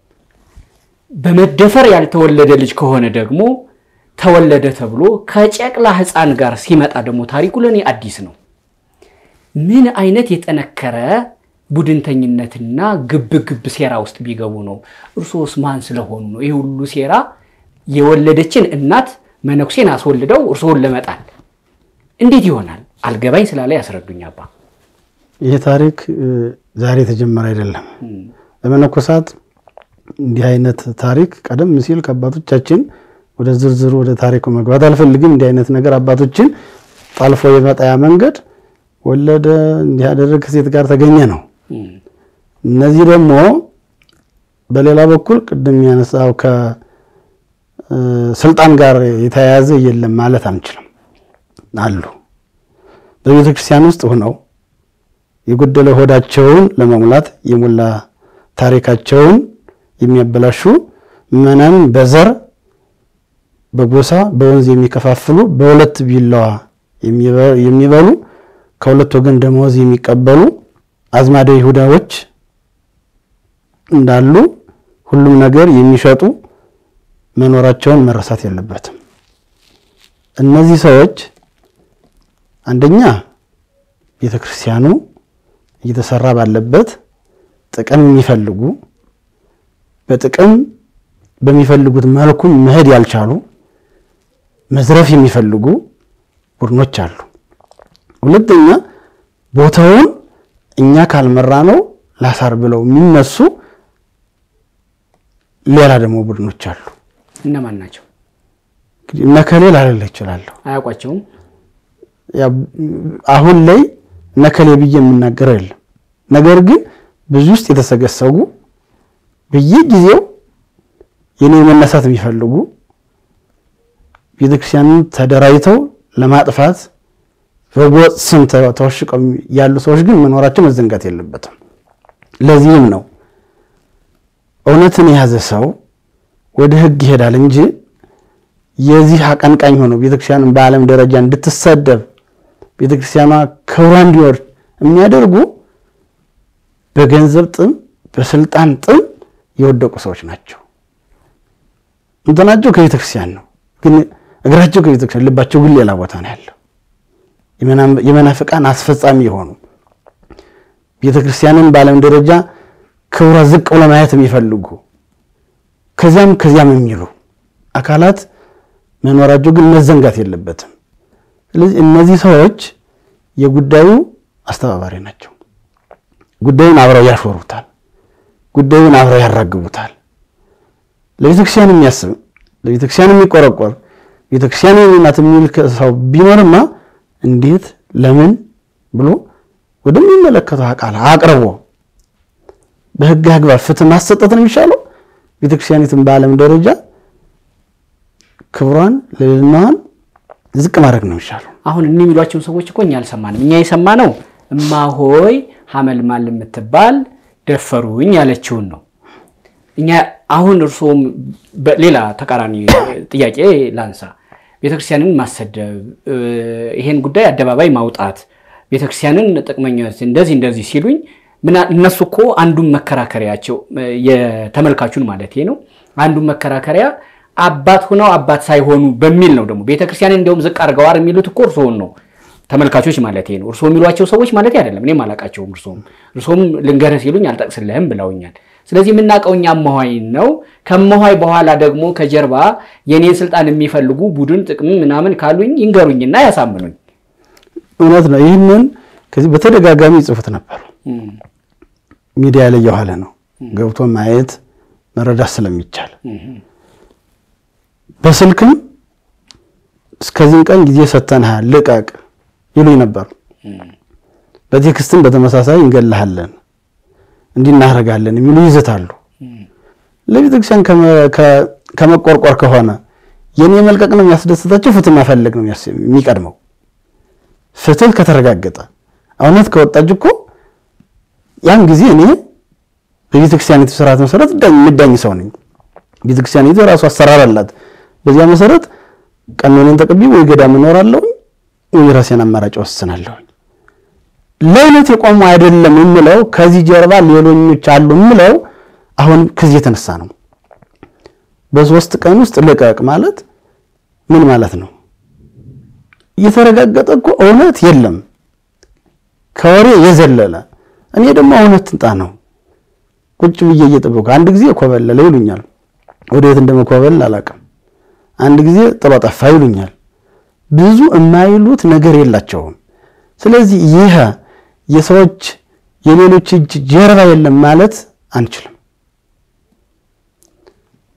በመደፈር ያልተወለደ ልጅ ከሆነ ደግሞ ተወለደ ተብሎ ከጨቅላ ሕፃን ጋር ሲመጣ ደግሞ ታሪኩ ለእኔ አዲስ ነው። ምን አይነት የጠነከረ ቡድንተኝነትና ግብ ግብ ሴራ ውስጥ ቢገቡ ነው? እርሶስ ማን ስለሆኑ ነው ይህ ሁሉ ሴራ? የወለደችን እናት መነኩሴን አስወልደው እርስዎን ለመጣል እንዴት ይሆናል? አልገባኝ ስላለ ያስረዱኝ አባ። ይህ ታሪክ ዛሬ የተጀመረ አይደለም። ለመነኮሳት እንዲህ አይነት ታሪክ ቀደም ሲል ከአባቶቻችን ወደ ዝርዝሩ ወደ ታሪኩ መግባት አልፈልግም። እንዲህ አይነት ነገር አባቶችን ጣልፎ የመጣያ መንገድ ወለደ እንዲህ ያደረግ ከሴት ጋር ተገኘ ነው። እነዚህ ደግሞ በሌላ በኩል ቅድም ያነሳው ከስልጣን ጋር የተያያዘ የለም ማለት አንችልም። አሉ በቤተ ክርስቲያን ውስጥ ሆነው የጎደለ ሆዳቸውን ለመሙላት የሞላ ታሪካቸውን የሚያበላሹ ምዕመናን በዘር በጎሳ በወንዝ የሚከፋፍሉ በሁለት ቢላዋ የሚበሉ ከሁለት ወገን ደመወዝ የሚቀበሉ አዝማደ ይሁዳዎች እንዳሉ ሁሉም ነገር የሚሸጡ መኖራቸውን መረሳት የለበትም። እነዚህ ሰዎች አንደኛ ቤተ ክርስቲያኑ እየተሰራ ባለበት ጥቅም የሚፈልጉ በጥቅም በሚፈልጉት መልኩ መሄድ ያልቻሉ መዝረፍ የሚፈልጉ ቡድኖች አሉ። ሁለተኛ ቦታውን እኛ ካልመራ ነው ላሳር ብለው የሚነሱ ሌላ ደግሞ ቡድኖች አሉ። እነማን ናቸው? እንግዲህ እነከሌ ላልልህ እችላለሁ። አያውቋቸውም። ያው አሁን ላይ እነከሌ ብዬ የምናገረው የለም። ነገር ግን ብዙ ውስጥ የተሰገሰጉ በየጊዜው የኔ መነሳት የሚፈልጉ ቤተክርስቲያንን ተደራጅተው ለማጥፋት በጎጥ ስም ተወሽቀው ያሉ ሰዎች ግን መኖራቸው መዘንጋት የለበትም። ለዚህም ነው እውነትን የያዘ ሰው ወደ ሕግ ይሄዳል እንጂ የዚህ አቀንቃኝ ሆኖ ቤተክርስቲያንን በዓለም ደረጃ እንድትሰደብ ቤተክርስቲያኗ ክብሯ እንዲወርድ የሚያደርጉ በገንዘብ ጥም፣ በስልጣን ጥም የወደቁ ሰዎች ናቸው። እንትናቸው ከቤተክርስቲያን ነው፣ ግን እግራቸው ከቤተክርስቲያን ልባቸው ግን ሌላ ቦታ ነው ያለው። የመናፍቃን አስፈጻሚ የሆኑ ቤተክርስቲያንን በዓለም ደረጃ ክብሯ ዝቅ ብሎ ማየት የሚፈልጉ ከዚያም ከዚያም የሚሉ አካላት መኖራቸው ግን መዘንጋት የለበትም። ስለዚህ እነዚህ ሰዎች የጉዳዩ አስተባባሪ ናቸው። ጉዳዩን አብረው ያሾሩታል። ጉዳዩን አብረው ያራግቡታል። ለቤተክርስቲያን የሚያስብ ለቤተክርስቲያን የሚቆረቆር ቤተክርስቲያን ናት የሚል ሰው ቢኖርማ እንዴት ለምን ብሎ ወደሚመለከተው አካል አቅርቦ በሕግ አግባብ ፍትህ ማሰጠት ነው የሚሻለው። ቤተክርስቲያኒትን በዓለም ደረጃ ክብሯን ልዕልናዋን ዝቅ ማድረግ ነው የሚሻለው። አሁን እኒህ የሚሏቸውን ሰዎች እኮ እኛ አልሰማንም። እኛ የሰማነው እማሆይ ሀመልማል የምትባል ደፈሩኝ ያለችውን ነው። እኛ አሁን እርስዎም ሌላ ተቃራኒ ጥያቄ ላንሳ። ቤተክርስቲያንን ማሰደብ፣ ይሄን ጉዳይ አደባባይ ማውጣት፣ ቤተክርስቲያንን ጥቅመኞች እንደዚህ እንደዚህ ሲሉኝ እነሱ እኮ አንዱን መከራከሪያቸው የተመልካቹን ማለት ነው አንዱን መከራከሪያ አባት ሆነው አባት ሳይሆኑ በሚል ነው። ደግሞ ቤተክርስቲያንን እንዲያውም ዝቅ አድርገዋር የሚሉት እኮ እርስዎን ነው ተመልካቾች ማለት ነው። እርስዎ የሚሏቸው ሰዎች ማለት አይደለም። እኔም አላቃቸውም። እርስዎም እርስዎም ልንገርህ ሲሉኝ አልጠቅስልህም ብለውኛል። ስለዚህ የምናውቀው እኛ እመኋይ ነው። ከእመኋይ በኋላ ደግሞ ከጀርባ የኔን ስልጣን የሚፈልጉ ቡድን ጥቅም ምናምን ካሉኝ ይንገሩኝና ያሳምኑኝ። እውነት ነው። ይህንን ከዚህ በተደጋጋሚ ይጽፉት ነበሩ። ሚዲያ ላይ የኋለ ነው ገብቶ ማየት መረዳት ስለሚቻል በስልክም እስከዚህም ቀን ጊዜ ሰጥተንሃል ልቀቅ ይሉኝ ነበሩ። በቴክስትም በተመሳሳይ እንገልሃለን እንዲህ እናደርጋለን የሚሉ ይዘታሉ። ለቤተክርስቲያን ከመቆርቆር ከሆነ የኔ መልቀቅ ነው የሚያስደስታቸው፣ ፍትህ መፈለግ ነው የሚቀድመው። ፍትህ ከተረጋገጠ እውነት ከወጣች እኮ ያን ጊዜ እኔ በቤተክርስቲያኒቱ ስርዓት መሰረት የምዳኝ ሰው ነኝ። ቤተክርስቲያኒቱ የራሱ አሰራር አላት። በዚያ መሰረት ቀኖኔን ተቀብዬ ወይ ገዳም እኖራለሁ ወይ የራሴን አማራጭ ወስናለሁ። ለእውነት የቆሙ አይደለም የምለው ከዚህ ጀርባ ሌሎኞች አሉ የምለው አሁን ከዚህ የተነሳ ነው። በሶስት ቀን ውስጥ ልቀቅ ማለት ምን ማለት ነው? እየተረጋገጠ እኮ እውነት የለም ከወሬ የዘለለ እኔ ደግሞ እውነት ትንጣ ነው ቁጭ ብዬ እየጠበኩ አንድ ጊዜ ኮበለለ ይሉኛል። ወደ የት እንደመኮበል አላውቅም። አንድ ጊዜ ጥሎ ጠፋ ይሉኛል። ብዙ የማይሉት ነገር የላቸውም። ስለዚህ ይህ የሰዎች የሌሎች እጅ ጀርባ የለም ማለት አንችልም።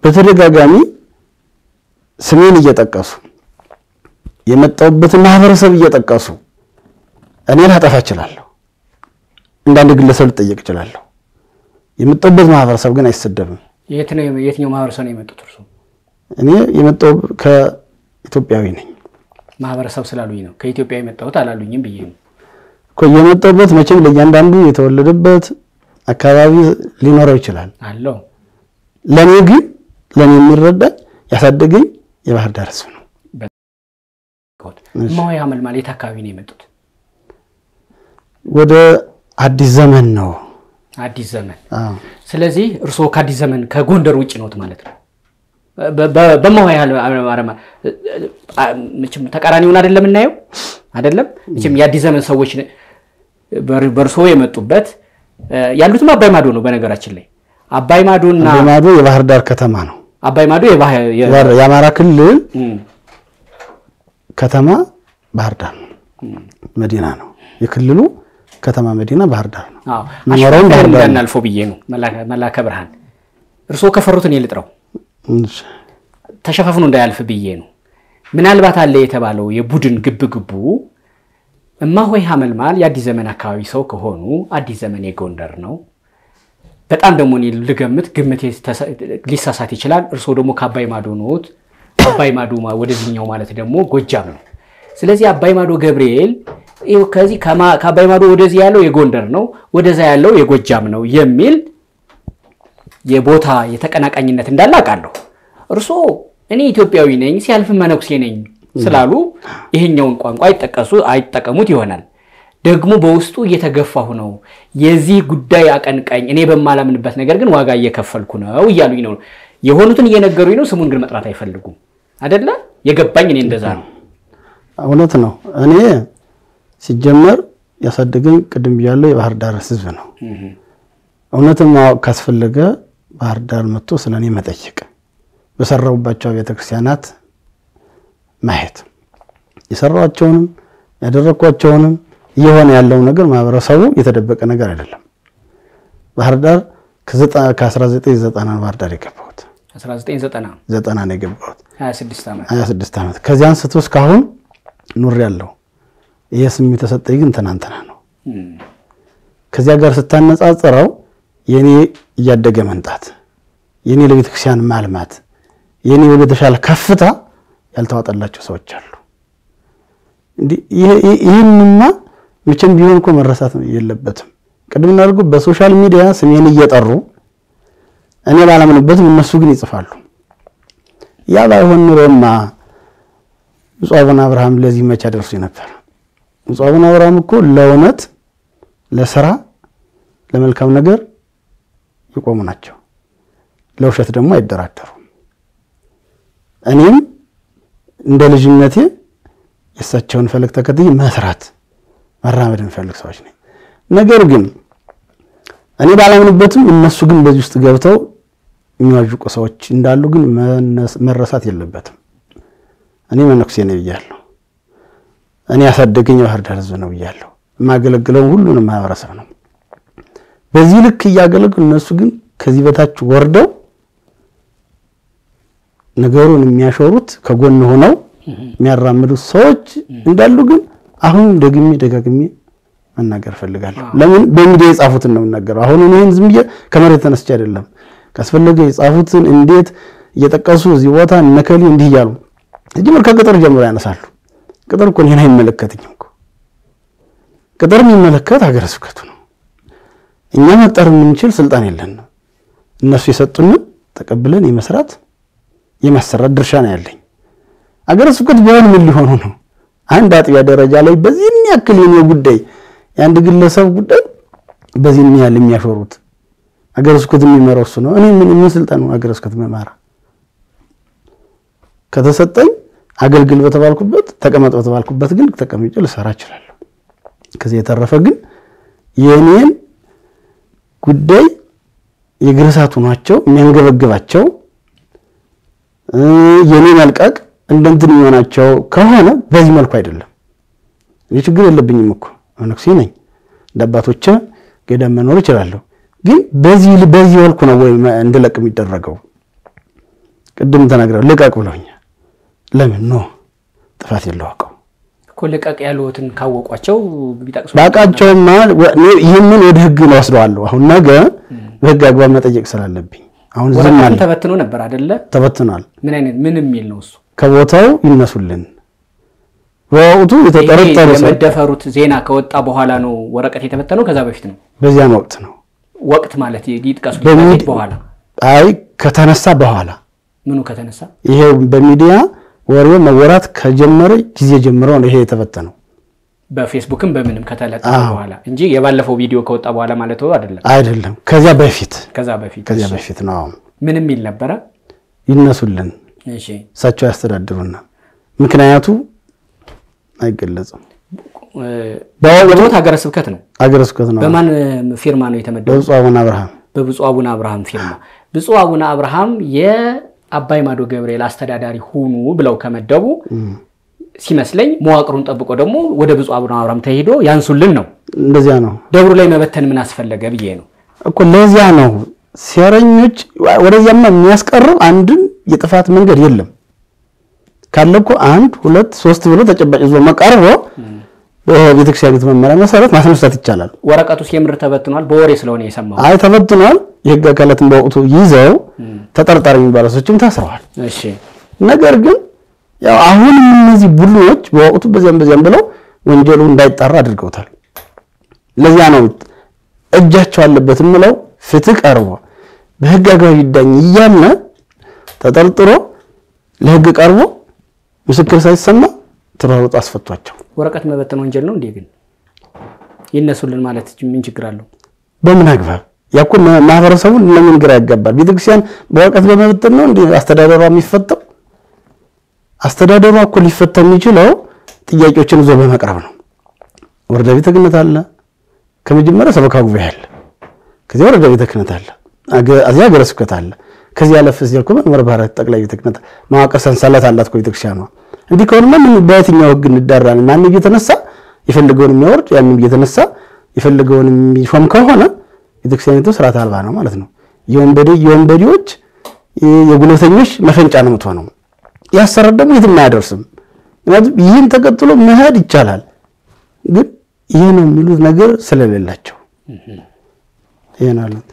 በተደጋጋሚ ስሜን እየጠቀሱ የመጣሁበትን ማህበረሰብ እየጠቀሱ እኔ ላጠፋ እችላለሁ። እንዳንድ ግለሰብ ልጠየቅ እችላለሁ። የመጣሁበት ማህበረሰብ ግን አይሰደብም። የት ነው የትኛው ማህበረሰብ ነው የመጡት? እርሱ እኔ የመጣሁ ከኢትዮጵያዊ ነኝ ማህበረሰብ ስላሉኝ ነው ከኢትዮጵያ የመጣሁት አላሉኝም ብዬ ነው። እኮ የመጣሁበት መቼም ለእያንዳንዱ የተወለደበት አካባቢ ሊኖረው ይችላል። አለው ለእኔ ግን ለእኔ የሚረዳኝ ያሳደገኝ የባህር ዳር ህዝብ ነው። እማሆይ ሐመልማል የት አካባቢ ነው የመጡት? ወደ አዲስ ዘመን ነው። አዲስ ዘመን። አዎ። ስለዚህ እርስዎ ከአዲስ ዘመን ከጎንደር ውጭ ነዎት ማለት ነው። በ- በ- በእማሆይ ሐመልማል መቼም ተቃራኒውን አይደለም እናየው አይደለም። መቼም የአዲስ ዘመን ሰዎች በር- በእርስዎ የመጡበት ያሉትም አባይ ማዶ ነው። በነገራችን ላይ አባይ ማዶና አባይ ማዶ የባህር ዳር ከተማ ነው። አባይ ማዶ የባህ- የ- የአማራ ክልል እም፣ ከተማ ባህር ዳር ነው፣ መዲና ነው። የክልሉ ከተማ መዲና ባህር ዳር ነው። አዎ መኖሪያውም ባህር ዳር ነው። እንዳናልፈው ብዬ ነው። መላከ- መላከ ብርሃን እርስዎ ከፈሩት እኔ ልጥረው እሺ። ተሸፋፍኖ እንዳያልፍ ብዬ ነው። ምናልባት አለ የተባለው የቡድን ግብግቡ እማሆይ ሐመልማል የአዲስ ዘመን አካባቢ ሰው ከሆኑ አዲስ ዘመን የጎንደር ነው። በጣም ደግሞ እኔ ልገምት ግምት ሊሳሳት ይችላል። እርስዎ ደግሞ ከአባይ ማዶ ነዎት። አባይ ማዶ ማ- ወደዚህኛው ማለት ደግሞ ጎጃም ነው። ስለዚህ አባይ ማዶ ገብርኤል ይኸው ከዚህ ከማ- ከአባይ ማዶ ወደዚህ ያለው የጎንደር ነው፣ ወደዛ ያለው የጎጃም ነው የሚል የቦታ የተቀናቃኝነት እንዳለ አውቃለሁ። እርስዎ እኔ ኢትዮጵያዊ ነኝ ሲያልፍ መነኩሴ ነኝ ስላሉ ይሄኛውን ቋንቋ አይጠቀሱ አይጠቀሙት ይሆናል። ደግሞ በውስጡ እየተገፋሁ ነው፣ የዚህ ጉዳይ አቀንቃኝ እኔ በማላምንበት ነገር ግን ዋጋ እየከፈልኩ ነው እያሉኝ ነው። የሆኑትን እየነገሩኝ ነው። ስሙን ግን መጥራት አይፈልጉም አደለ? የገባኝ እኔ እንደዛ ነው። እውነት ነው። እኔ ሲጀመር ያሳደገኝ ቅድም ብያለሁ የባህር ዳር ህዝብ ነው። እውነትም ማወቅ ካስፈለገ ባህር ዳር መጥቶ ስለ እኔ መጠየቅ፣ በሰራሁባቸው ቤተክርስቲያናት ማየት፣ የሰራኋቸውንም ያደረግኳቸውንም እየሆነ ያለው ነገር ማህበረሰቡ የተደበቀ ነገር አይደለም። ባህር ዳር ከ1990 ነው ባህር ዳር የገባሁት 1990 ዘጠና ነው የገባሁት 26 ዓመት 26 ዓመት ከዚህ አንስቶ እስካሁን ኑር ያለው ይህ ስም የተሰጠኝ ግን ትናንትና ነው። ከዚያ ጋር ስታነጻጽረው የኔ እያደገ መምጣት የኔ ለቤተ ክርስቲያን ማልማት የኔ ወደ ተሻለ ከፍታ ያልተዋጠላቸው ሰዎች አሉ። እንዲህ ይሄ- ይሄ- ይህንማ መቼም ቢሆን እኮ መረሳት የለበትም። ቅድም እናድርጉ በሶሻል ሚዲያ ስሜን እየጠሩ እኔ ባላምንበትም እነሱ ግን ይጽፋሉ። ያ ባይሆን ኑሮማ ብፁዕ አቡነ አብርሃም ለዚህ መቼ ደርሱ ነበር? ብፁዕ አቡነ አብርሃም እኮ ለእውነት፣ ለስራ፣ ለመልካም ነገር የቆሙ ናቸው። ለውሸት ደግሞ አይደራደሩም። እኔም እንደ ልጅነቴ የእሳቸውን ፈለግ ተከትዬ መስራት መራመድ እንፈልግ ሰዎች ነኝ። ነገር ግን እኔ ባላምንበትም እነሱ ግን በዚህ ውስጥ ገብተው የሚዋዥቁ ሰዎች እንዳሉ ግን መነስ- መረሳት የለበትም። እኔ መነኩሴ ነኝ ብያለሁ። እኔ ያሳደገኝ የባህር ዳር ሕዝብ ነው ብያለሁ። የማገለግለው ሁሉንም ማህበረሰብ ነው። በዚህ ልክ እያገለግሉ እነሱ ግን ከዚህ በታች ወርደው ነገሩን የሚያሾሩት ከጎን ሆነው የሚያራምዱት ሰዎች እንዳሉ ግን አሁን ደግሜ ደጋግሜ መናገር እፈልጋለሁ። ለምን በሚዲያ የጻፉትን ነው የምናገረው። አሁን እኔን ዝም ብዬ ከመሬት ተነስቼ አይደለም። ካስፈለገ የጻፉትን እንዴት እየጠቀሱ እዚህ ቦታ እነከሊ እንዲህ እያሉ ጀምር ከቅጥር ጀምሮ ያነሳሉ። ቅጥር እኮ እኔን አይመለከትኝም እኮ ቅጥር የሚመለከት ሀገረ ስብከቱ ነው። እኛ መቅጠር የምንችል ስልጣን የለንም። እነሱ የሰጡንን ተቀብለን የመስራት የማሰራት ድርሻ ነው ያለኝ። ሀገረ ስብከት ቢሆን ምን ሊሆኑ ነው? አንድ አጥቢያ ደረጃ ላይ በዚህን ያክል የኔ ጉዳይ የአንድ ግለሰብ ጉዳይ በዚህን ያህል የሚያሾሩት ሀገረ ስብከት የሚመራው እሱ ነው። እኔ ምን ምን ስልጣን ነው ሀገረ ስብከት መማራ? ከተሰጠኝ አገልግል በተባልኩበት ተቀመጥ በተባልኩበት ግን ተቀምጬ ልሰራ እችላለሁ። ከዚህ የተረፈ ግን የኔን ጉዳይ የእግር እሳት ሆኗቸው የሚያንገበግባቸው የኔ መልቀቅ እንደ እንትን የሚሆናቸው ከሆነ በዚህ መልኩ አይደለም። እኔ ችግር የለብኝም እኮ መነኩሴ ነኝ። እንደ አባቶቼ ገዳም መኖር እችላለሁ። ግን በዚህ በዚህ መልኩ ነው ወይ እንድለቅ የሚደረገው? ቅድም ተናግረው ልቀቅ ብለውኛል። ለምን ኖ ጥፋት የለው አውቀው እኮ ልቀቅ ያሉትን ካወቋቸው ቢጠቅሱ ባቃቸውማ ይህንን ወደ ህግ ነው ወስደዋለሁ። አሁን ነገ በህግ አግባብ መጠየቅ ስላልብኝ አሁን ዝም ወረቀቱን አለ ተበትኖ ነበር አይደለ? ተበትኗል። ምን አይነት ምን የሚል ነው እሱ? ከቦታው ይነሱልን። በወቅቱ የተጠረጠሩ ይሄ ሰው የመደፈሩት ዜና ከወጣ በኋላ ነው ወረቀት የተበተነው? ከዛ በፊት ነው? በዚያን ወቅት ነው። ወቅት ማለት ይጥቀሱ በሚ- ከፊት በኋላ አይ ከተነሳ በኋላ ምኑ ከተነሳ ይሄ በሚዲያ ወሬው መወራት ከጀመረ ጊዜ ጀምሮ ነው ይሄ የተበተነው። በፌስቡክም በምንም ከተለጠፈ አዎ። በኋላ እንጂ የባለፈው ቪዲዮ ከወጣ በኋላ ማለት አይደለም። አይደለም ከዚያ በፊት ከዛ በፊት ከዚያ እሺ። በፊት ነው። ምን የሚል ነበረ? ይነሱልን፣ እሺ እሳቸው ያስተዳድሩና ምክንያቱ አይገለጽም። እ፣ በቦት ሀገረ ስብከት ነው። አገረ ስብከት ነው። በማን ፊርማ ነው የተመደበው? በብፁዕ አቡነ አብርሃም በብፁዕ አቡነ አብርሃም ፊርማ። ብፁዕ አቡነ አብርሃም የአባይ ማዶ ገብርኤል አስተዳዳሪ ሁኑ ብለው ከመደቡ ሲመስለኝ መዋቅሩን ጠብቆ ደግሞ ወደ ብፁዕ አቡነ አብርሃም ተሄዶ ያንሱልን ነው። እንደዚያ ነው ደብሩ ላይ መበተን ምን አስፈለገ ብዬ ነው። እኮ ለዚያ ነው ሴረኞች ወደዚያማ የሚያስቀርብ አንድም የጥፋት መንገድ የለም። ካለ እኮ አንድ ሁለት ሶስት ብሎ ተጨባጭ ይዞ መቀርቦ በቤተክርስቲያኒቱ መመሪያ መሰረት ማስነሳት ይቻላል። ወረቀቱስ የምር ተበትኗል። በወሬ ስለሆነ የሰማው። አይ ተበትኗል። የህግ አካላትን በወቅቱ ይዘው ተጠርጣሪ የሚባሉ ሰዎችም ታስረዋል። እሺ ነገር ግን ያው አሁንም እነዚህ ቡድኖች በወቅቱ በዚያም በዚያም ብለው ወንጀሉ እንዳይጣራ አድርገውታል። ለዚያ ነው እጃቸው አለበት የምለው ፍትህ ቀርቦ በህግ አግባብ ይዳኝ እያለ ተጠርጥሮ ለህግ ቀርቦ ምስክር ሳይሰማ ተሯሩጦ አስፈቷቸው። ወረቀት መበተን ወንጀል ነው እንዴ? ግን ይነሱልን ማለት ምን ችግር አለው? በምን አግባብ ያኮ ማህበረሰቡን ለምን ግራ ያጋባል? ቤተክርስቲያን በወረቀት በመበተን ነው እንዴ አስተዳደሯ የሚፈታው? አስተዳደሯ እኮ ሊፈታ የሚችለው ጥያቄዎችን ይዞ በመቅረብ ነው። ወረዳ ቤተ ክህነት አለ፣ ከመጀመሪያ ሰበካ ጉባኤ አለ፣ ከዚያ ወረዳ ቤተ ክህነት አለ፣ አገ- እዚያ ሀገረ ስብከት አለ። ከዚህ ያለፍ ሲል እኮ መንበረ ፓትርያርክ ጠቅላይ ቤተ ክህነት መዋቅር ሰንሰለት አላት እኮ ቤተክርስቲያኗ። እንዲህ ከሆነማ ምን በየትኛው ህግ እንዳራለን? ማንም እየተነሳ የፈለገውን የሚያወርድ ያንም እየተነሳ የፈለገውን የሚሾም ከሆነ ቤተክርስቲያኒቱ ስርዓት አልባ ነው ማለት ነው። የወንበዴ የወንበዴዎች የጉልበተኞች መፈንጫ ነው የምትሆነው። ያሰራር ደግሞ የትም አያደርስም። ምክንያቱም ይህን ተከትሎ መሄድ ይቻላል፣ ግን ይህ ነው የሚሉት ነገር ስለሌላቸው ይህ ነው ያሉት።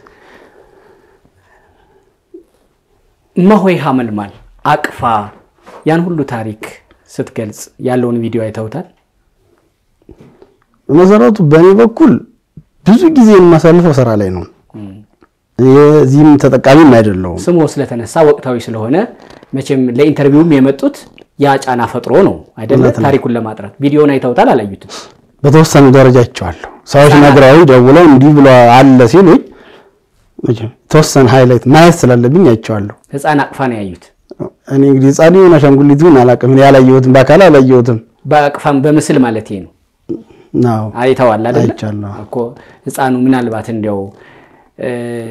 እማሆይ ሐመልማል አቅፋ ያን ሁሉ ታሪክ ስትገልጽ ያለውን ቪዲዮ አይተውታል? በመሰረቱ በእኔ በኩል ብዙ ጊዜ የማሳልፈው ስራ ላይ ነው። የዚህም ተጠቃሚም አይደለሁም። ስሙ ስለተነሳ ወቅታዊ ስለሆነ መቼም ለኢንተርቪውም የመጡት ያ ጫና ፈጥሮ ነው አይደለ? እውነት ነው። ታሪኩን ለማጥራት ቪዲዮን አይተውታል? አላዩትም? በተወሰኑ ደረጃ አይቼዋለሁ። ሰዎች ነግረው ደውለው እንዲህ ብሎ አለ ሲሉኝ መቼም የተወሰነ ሃይላይት ማየት ስላለብኝ አይቼዋለሁ። ህፃን አቅፋ ነው ያዩት። እኔ እንግዲህ ህፃን ይሁን አሻንጉሊት ይሁን አላውቅም። እኔ ያላየሁትም በአካል አላየሁትም። በአቅፋም በምስል ማለት ነው ናው አይተዋል አይደለ? አይቻለሁ። እኮ ህፃኑ ምናልባት እንዲያው እ፣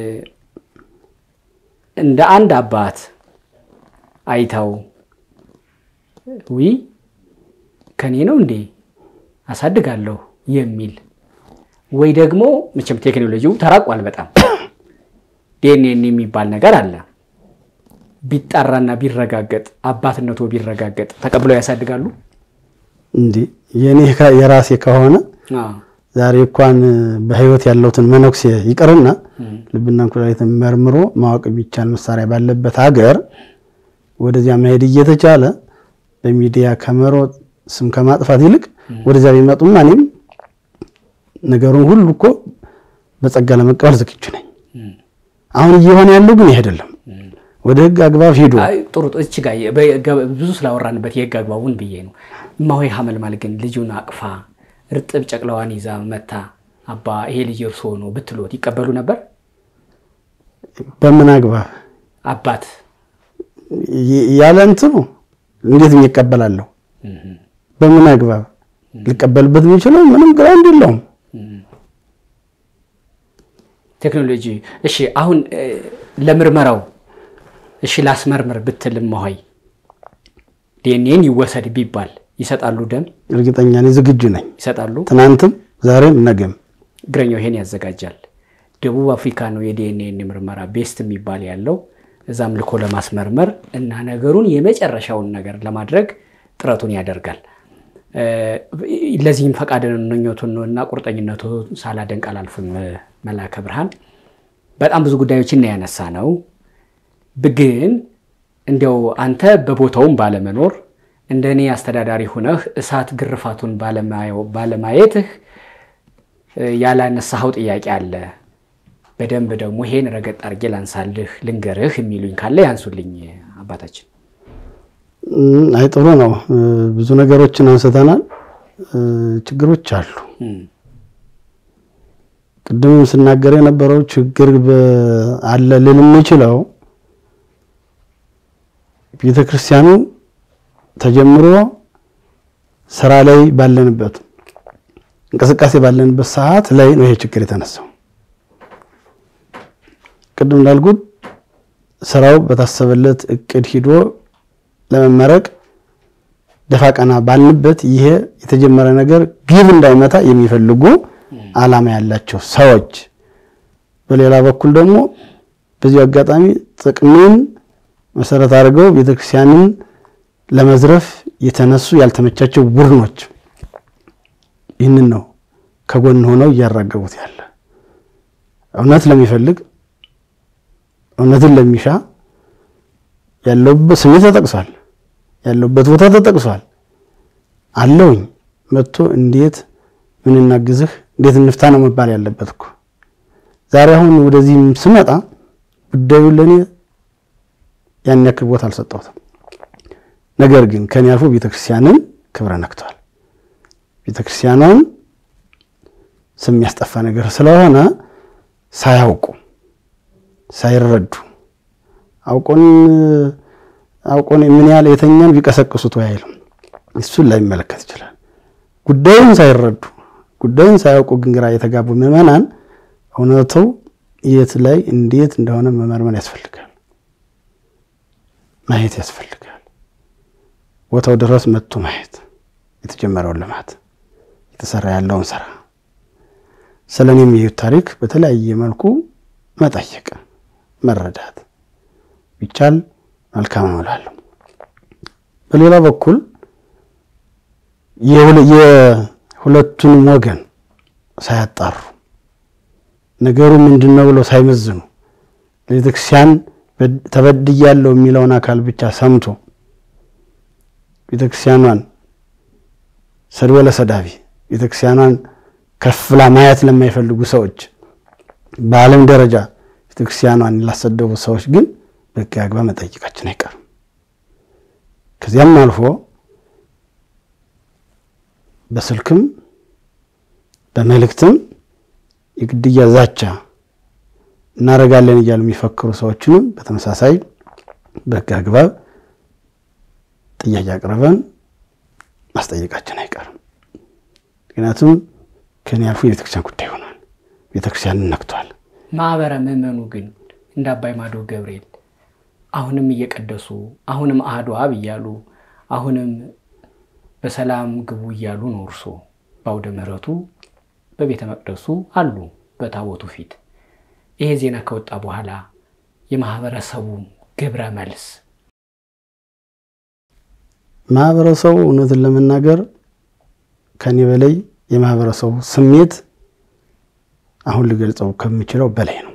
እንደ አንድ አባት አይተው ዊ ከኔ ነው እንዴ አሳድጋለሁ የሚል ወይ ደግሞ መቼም ቴክኖሎጂው ተራቋል በጣም ዲኤንኤን የሚባል ነገር አለ። ቢጣራና ቢረጋገጥ አባትነቱ ቢረጋገጥ ተቀብለው ያሳድጋሉ። እንዴ የኔ ከ- የራሴ ከሆነ አዎ። ዛሬ እንኳን በህይወት ያለውትን መነኩሴ ይቅርና ልብና ኩላሊትን መርምሮ ማወቅ የሚቻል መሳሪያ ባለበት ሀገር ወደዚያ መሄድ እየተቻለ በሚዲያ ከመሮጥ ስም ከማጥፋት ይልቅ ወደዚያ ቢመጡማ እኔም ነገሩን ሁሉ እኮ በጸጋ ለመቀበል ዝግጁ ነኝ። አሁን እየሆነ ያለው ግን ይህ አይደለም። ወደ ህግ አግባብ ሂዱ። አይ፣ ጥሩ ጥሩ። እቺ ጋር በገ- ብዙ ስላወራንበት የህግ አግባቡን ብዬ ነው። እማሆይ ሐመልማል ግን ልጁን አቅፋ እርጥብ ጨቅላዋን ይዛ መታ አባ ይሄ ልጅ እርሶ ነው ብትሎት ይቀበሉ ነበር? በምን አግባብ አባት ይ- ያለ እንትኑ እንዴት ይቀበላለሁ? በምን አግባብ ሊቀበልበት የሚችለው ምንም ግራውንድ የለውም። ቴክኖሎጂ እሺ፣ አሁን እ፣ ለምርመራው እሺ ላስመርምር ብትል እማሆይ ዲኤንኤን ይወሰድ ቢባል ይሰጣሉ? ደም እርግጠኛ ነኝ፣ ዝግጁ ነኝ። ይሰጣሉ? ትናንትም ዛሬም ነገም እግረኛው ይሄን ያዘጋጃል። ደቡብ አፍሪካ ነው የዲኤንኤን ምርመራ ቤስት የሚባል ያለው። እዛም ልኮ ለማስመርመር እና ነገሩን የመጨረሻውን ነገር ለማድረግ ጥረቱን ያደርጋል። እ፣ ለዚህም ፈቃደኝነቱን እና ቁርጠኝነቱን ሳላደንቅ አላልፍም። መላከ ብርሃን በጣም ብዙ ጉዳዮችን ያነሳ ነው። ግን እንዲያው አንተ በቦታውም ባለመኖር እንደ እኔ አስተዳዳሪ ሁነህ እሳት ግርፋቱን ባለማየው- ባለማየትህ እ፣ ያላነሳኸው ጥያቄ አለ። በደንብ ደግሞ ይሄን ረገጥ አድርጌ ላንሳልህ ልንገርህ የሚሉኝ ካለ ያንሱልኝ አባታችን። እም፣ አይ ጥሩ ነው። እ፣ ብዙ ነገሮችን አንስተናል። እ፣ ችግሮች አሉ። እም፣ ቅድም ስናገር የነበረው ችግር በ- አለ ልል የምችለው ቤተ ክርስቲያኑ ተጀምሮ ስራ ላይ ባለንበት እንቅስቃሴ ባለንበት ሰዓት ላይ ነው ይሄ ችግር የተነሳው። ቅድም እንዳልኩት ስራው በታሰበለት እቅድ ሂዶ ለመመረቅ ደፋ ቀና ባልንበት ይሄ የተጀመረ ነገር ግብ እንዳይመታ የሚፈልጉ ዓላማ ያላቸው ሰዎች፣ በሌላ በኩል ደግሞ በዚሁ አጋጣሚ ጥቅምን መሰረት አድርገው ቤተክርስቲያንን ለመዝረፍ የተነሱ ያልተመቻቸው ቡድኖች ይህንን ነው ከጎን ሆነው እያራገቡት ያለ። እውነት ለሚፈልግ እውነትን ለሚሻ ያለውበት ስሜት ተጠቅሷል፣ ያለውበት ቦታ ተጠቅሷል። አለውኝ መጥቶ እንዴት ምን እናግዝህ እንዴት እንፍታ ነው መባል ያለበት እኮ። ዛሬ አሁን ወደዚህም ስመጣ ጉዳዩን ለእኔ ያን ያክል ቦታ አልሰጠሁትም። ነገር ግን ከኔ አልፎ ቤተክርስቲያንን ክብረ ነክቷል። ቤተክርስቲያኗን ስም ያስጠፋ ነገር ስለሆነ ሳያውቁ ሳይረዱ አውቆን አውቆን ምን ያህል የተኛን ቢቀሰቅሱት ወይ አይልም። እሱን ላይመለከት ይችላል። ጉዳዩን ሳይረዱ ጉዳዩን ሳያውቁ ግን ግራ የተጋቡ ምዕመናን እውነቱ የት ላይ እንዴት እንደሆነ መመርመር ያስፈልጋል፣ ማየት ያስፈልጋል። ቦታው ድረስ መጥቶ ማየት የተጀመረውን ልማት የተሰራ ያለውን ስራ ስለ እኔ የሚሄዱት ታሪክ በተለያየ መልኩ መጠየቅ መረዳት ቢቻል መልካም ነው እላለሁ። በሌላ በኩል የሁለቱንም ወገን ሳያጣሩ ነገሩ ምንድን ነው ብለው ሳይመዝኑ ለቤተክርስቲያን ተበድያለሁ የሚለውን አካል ብቻ ሰምቶ ቤተክርስቲያኗን ሰድቦ ለሰዳቢ ቤተክርስቲያኗን ከፍላ ማየት ለማይፈልጉ ሰዎች በዓለም ደረጃ ቤተክርስቲያኗን ላሰደቡ ሰዎች ግን በሕግ አግባብ መጠየቃችን አይቀርም። ከዚያም አልፎ በስልክም በመልእክትም የግድያ ዛቻ እናደርጋለን እያሉ የሚፈክሩ ሰዎችንም በተመሳሳይ በሕግ አግባብ ጥያቄ አቅርበን ማስጠየቃችን አይቀርም። ምክንያቱም ከኔ አልፎ የቤተክርስቲያን ጉዳይ ሆኗል። ቤተክርስቲያንን ነክቷል። ማህበረ ምዕመኑ ግን እንደ አባይ ማዶ ገብርኤል አሁንም እየቀደሱ አሁንም አሐዱ አብ እያሉ አሁንም በሰላም ግቡ እያሉ ነው። እርሶ በአውደ ምሕረቱ በቤተ መቅደሱ አሉ በታቦቱ ፊት። ይሄ ዜና ከወጣ በኋላ የማህበረሰቡ ግብረ መልስ ማህበረሰቡ እውነትን ለመናገር ከኔ በላይ የማህበረሰቡ ስሜት አሁን ልገልጸው ከምችለው በላይ ነው።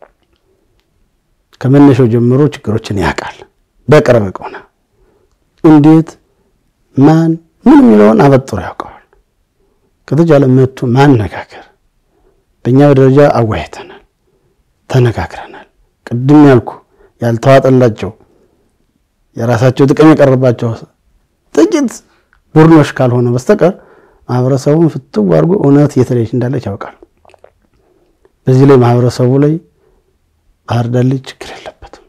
ከመነሻው ጀምሮ ችግሮችን ያውቃል። በቅርብ ቆና እንዴት ማን ምን የሚለውን አበጥሮ ያውቀዋል። ከተቻለ መጥቶ ማነጋገር በእኛ ደረጃ አወያይተናል፣ ተነጋግረናል። ቅድም ያልኩ ያልተዋጠላቸው የራሳቸው ጥቅም የቀረባቸው ጥቂት ቡድኖች ካልሆነ በስተቀር ማህበረሰቡን ፍትው አድርጎ እውነት የተለየች እንዳለች ያውቃል። በዚህ ላይ ማህበረሰቡ ላይ ባህር ዳር ላይ ችግር የለበትም።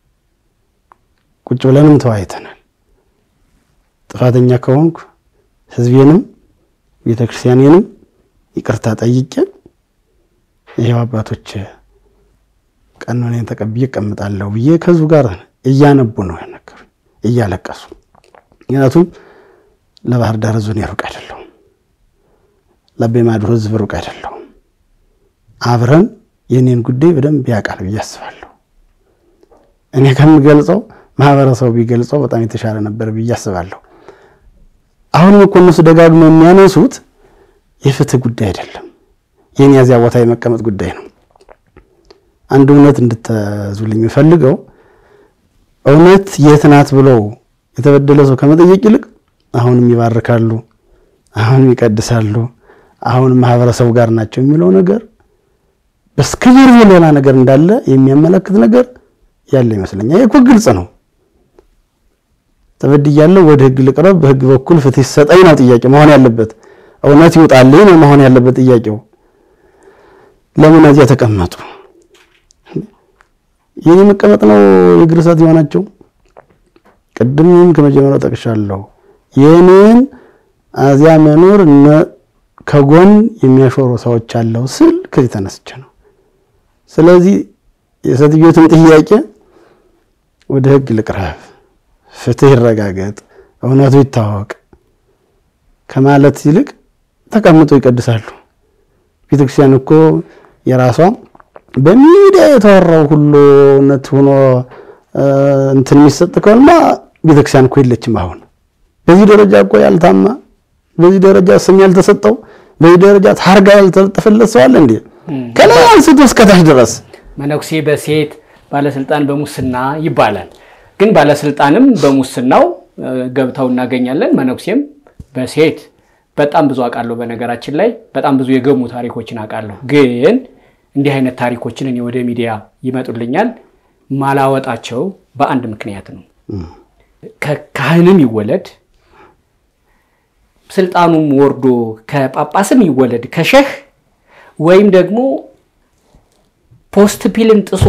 ቁጭ ብለንም ተወያይተናል። ጥፋተኛ ከሆንኩ ህዝቤንም ቤተክርስቲያኔንም ይቅርታ ጠይቄ ይሄው አባቶች ቀኖኔን ተቀብዬ እቀምጣለሁ ብዬ ከህዝቡ ጋር እያነቡ ነው ያነገሩኝ፣ እያለቀሱ ምክንያቱም ለባህር ዳር ህዝብ እኔ ሩቅ አይደለሁም፣ ለአባይ ማዶ ህዝብ ሩቅ አይደለሁም። አብረን የኔን ጉዳይ በደንብ ያውቃል ብዬ አስባለሁ። እኔ ከምገልጸው ማህበረሰቡ ቢገልጸው በጣም የተሻለ ነበር ብዬ አስባለሁ። አሁንም እኮ እነሱ ደጋግመው የሚያነሱት የፍትህ ጉዳይ አይደለም፣ የኔ ያዚያ ቦታ የመቀመጥ ጉዳይ ነው። አንድ እውነት እንድትዙልኝ የምፈልገው እውነት የት ናት ብለው የተበደለ ሰው ከመጠየቅ ይልቅ አሁንም ይባርካሉ፣ አሁንም ይቀድሳሉ፣ አሁንም ማህበረሰቡ ጋር ናቸው የሚለው ነገር በስተጀርባ ሌላ ነገር እንዳለ የሚያመለክት ነገር ያለ ይመስለኛል። ይህ እኮ ግልጽ ነው። ተበድያለሁ፣ ወደ ህግ ልቅረብ፣ በህግ በኩል ፍትህ ይሰጠኝ ነው ጥያቄ መሆን ያለበት። እውነት ይውጣልኝ ነው መሆን ያለበት ጥያቄው። ለምን እዚያ ተቀመጡ? የኔ መቀመጥ ነው የእግር እሳት የሆናቸው። ቅድምም ከመጀመሪያው ጠቅሻለሁ። የኔን እዚያ መኖር ከጎን የሚያሾሩ ሰዎች አለው ስል ከዚህ ተነስቼ ነው። ስለዚህ የሴትዮትን ጥያቄ ወደ ህግ ልቅረብ፣ ፍትህ ይረጋገጥ፣ እውነቱ ይታወቅ ከማለት ይልቅ ተቀምጠው ይቀድሳሉ። ቤተክርስቲያን እኮ የራሷ በሚዲያ የተወራው ሁሉ እውነት ሆኖ እንትን የሚሰጥ ከሆነማ ቤተክርስቲያን እኮ የለችም። አሁን በዚህ ደረጃ እኮ ያልታማ፣ በዚህ ደረጃ ስም ያልተሰጠው፣ በዚህ ደረጃ ታርጋ ያልተለጠፈለት ሰው አለ እንዴ? ከላይ አንስቶ እስከታች ድረስ መነኩሴ በሴት ባለስልጣን በሙስና ይባላል። ግን ባለስልጣንም በሙስናው ገብተው እናገኛለን። መነኩሴም በሴት በጣም ብዙ አውቃለሁ። በነገራችን ላይ በጣም ብዙ የገሙ ታሪኮችን አውቃለሁ። ግን እንዲህ አይነት ታሪኮችን እኔ ወደ ሚዲያ ይመጡልኛል። ማላወጣቸው በአንድ ምክንያት ነው። ከካህንም ይወለድ ስልጣኑም ወርዶ ከጳጳስም ይወለድ ከሸህ ወይም ደግሞ ፖስት ፒልን ጥሶ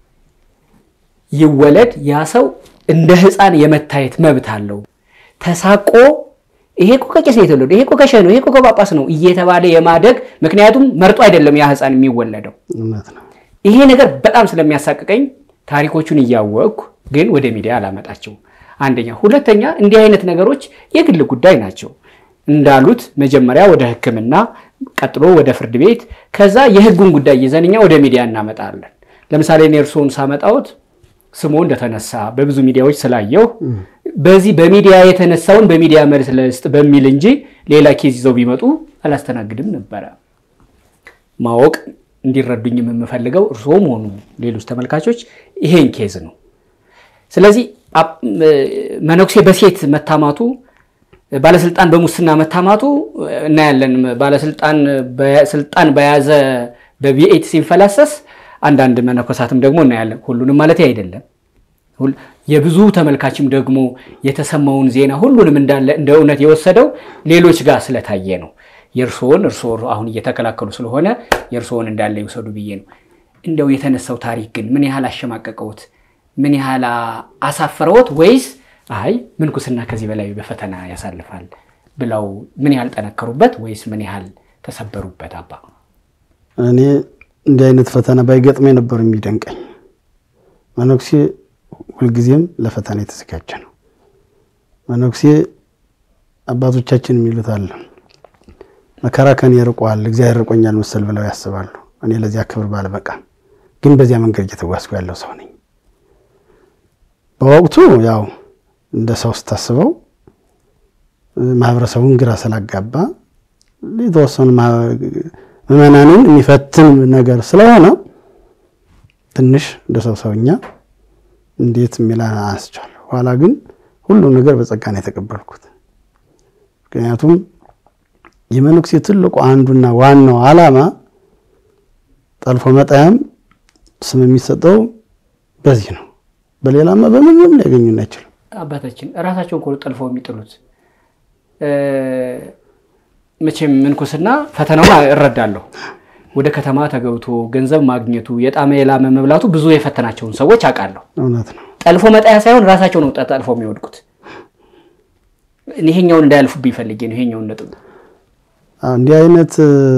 ይወለድ ያ ሰው እንደ ሕፃን የመታየት መብት አለው። ተሳቆ ይሄ እኮ ከቄስ ነው የተወለደው፣ ይሄ እኮ ከሸህ ነው፣ ይሄ እኮ ከጳጳስ ነው እየተባለ የማደግ ምክንያቱም መርጦ አይደለም ያ ሕፃን የሚወለደው። እውነት ነው። ይሄ ነገር በጣም ስለሚያሳቅቀኝ ታሪኮቹን እያወቅኩ ግን ወደ ሚዲያ አላመጣቸው። አንደኛ። ሁለተኛ እንዲህ አይነት ነገሮች የግል ጉዳይ ናቸው እንዳሉት መጀመሪያ ወደ ሕክምና ቀጥሎ ወደ ፍርድ ቤት ከዛ የህጉን ጉዳይ ይዘን እኛ ወደ ሚዲያ እናመጣለን። ለምሳሌ እኔ እርስዎን ሳመጣዎት ስሙ እንደተነሳ በብዙ ሚዲያዎች ስላየው በዚህ በሚዲያ የተነሳውን በሚዲያ መልስ ልስጥ በሚል እንጂ ሌላ ኬዝ ይዘው ቢመጡ አላስተናግድም ነበረ። ማወቅ እንዲረዱኝም የምፈልገው እርስዎም ሆኑ ሌሎች ተመልካቾች ይሄን ኬዝ ነው። ስለዚህ መነኩሴ በሴት መታማቱ ባለስልጣን በሙስና መታማቱ እናያለን። ባለስልጣን ስልጣን በያዘ በቪኤት ሲንፈላሰስ አንዳንድ መነኮሳትም ደግሞ እናያለን። ሁሉንም ማለት አይደለም። የብዙ ተመልካችም ደግሞ የተሰማውን ዜና ሁሉንም እንዳለ እንደ እውነት የወሰደው ሌሎች ጋር ስለታየ ነው። የእርስዎን እርስዎ አሁን እየተከላከሉ ስለሆነ የእርስዎን እንዳለ ይውሰዱ ብዬ ነው። እንደው የተነሳው ታሪክ ግን ምን ያህል አሸማቀቀውት? ምን ያህል አሳፈረዎት? ወይስ አይ ምንኩስና ከዚህ በላይ በፈተና ያሳልፋል ብለው ምን ያህል ጠነከሩበት? ወይስ ምን ያህል ተሰበሩበት? አባ እኔ እንዲህ አይነት ፈተና ባይገጥመኝ ነበር የሚደንቀኝ። መነኩሴ ሁልጊዜም ለፈተና የተዘጋጀ ነው። መነኩሴ አባቶቻችን የሚሉት አለ መከራ ከኔ ርቋል፣ እግዚአብሔር ርቆኛል መሰል ብለው ያስባሉ። እኔ ለዚያ ክብር ባልበቃም ግን በዚያ መንገድ እየተጓዝኩ ያለው ሰው ነኝ። በወቅቱ ያው እንደ ሰው ስታስበው ማህበረሰቡን ግራ ስላጋባ የተወሰኑ ምዕመናንን የሚፈትን ነገር ስለሆነ ትንሽ እንደ ሰው ሰውኛ እንዴት የሚል አስቻለሁ። ኋላ ግን ሁሉም ነገር በጸጋ ነው የተቀበልኩት። ምክንያቱም የመነኩሴ ትልቁ አንዱና ዋናው ዓላማ ጠልፎ መጣያም ስም የሚሰጠው በዚህ ነው። በሌላማ በምንም ሊያገኙን አይችልም። አባታችን እራሳቸውን ኮ ጠልፈው የሚጥሉት መቼም ምንኩስና ፈተናውን እረዳለሁ። ወደ ከተማ ተገብቶ ገንዘብ ማግኘቱ የጣመ የላመ መብላቱ ብዙ የፈተናቸውን ሰዎች አውቃለሁ። እውነት ነው። ጠልፎ መጣያ ሳይሆን ራሳቸው ነው ጠልፎ የሚወድቁት። ይሄኛውን እንዳያልፉብኝ ፈልጌ ነው። ይሄኛውን ነጥብ እንዲህ አይነት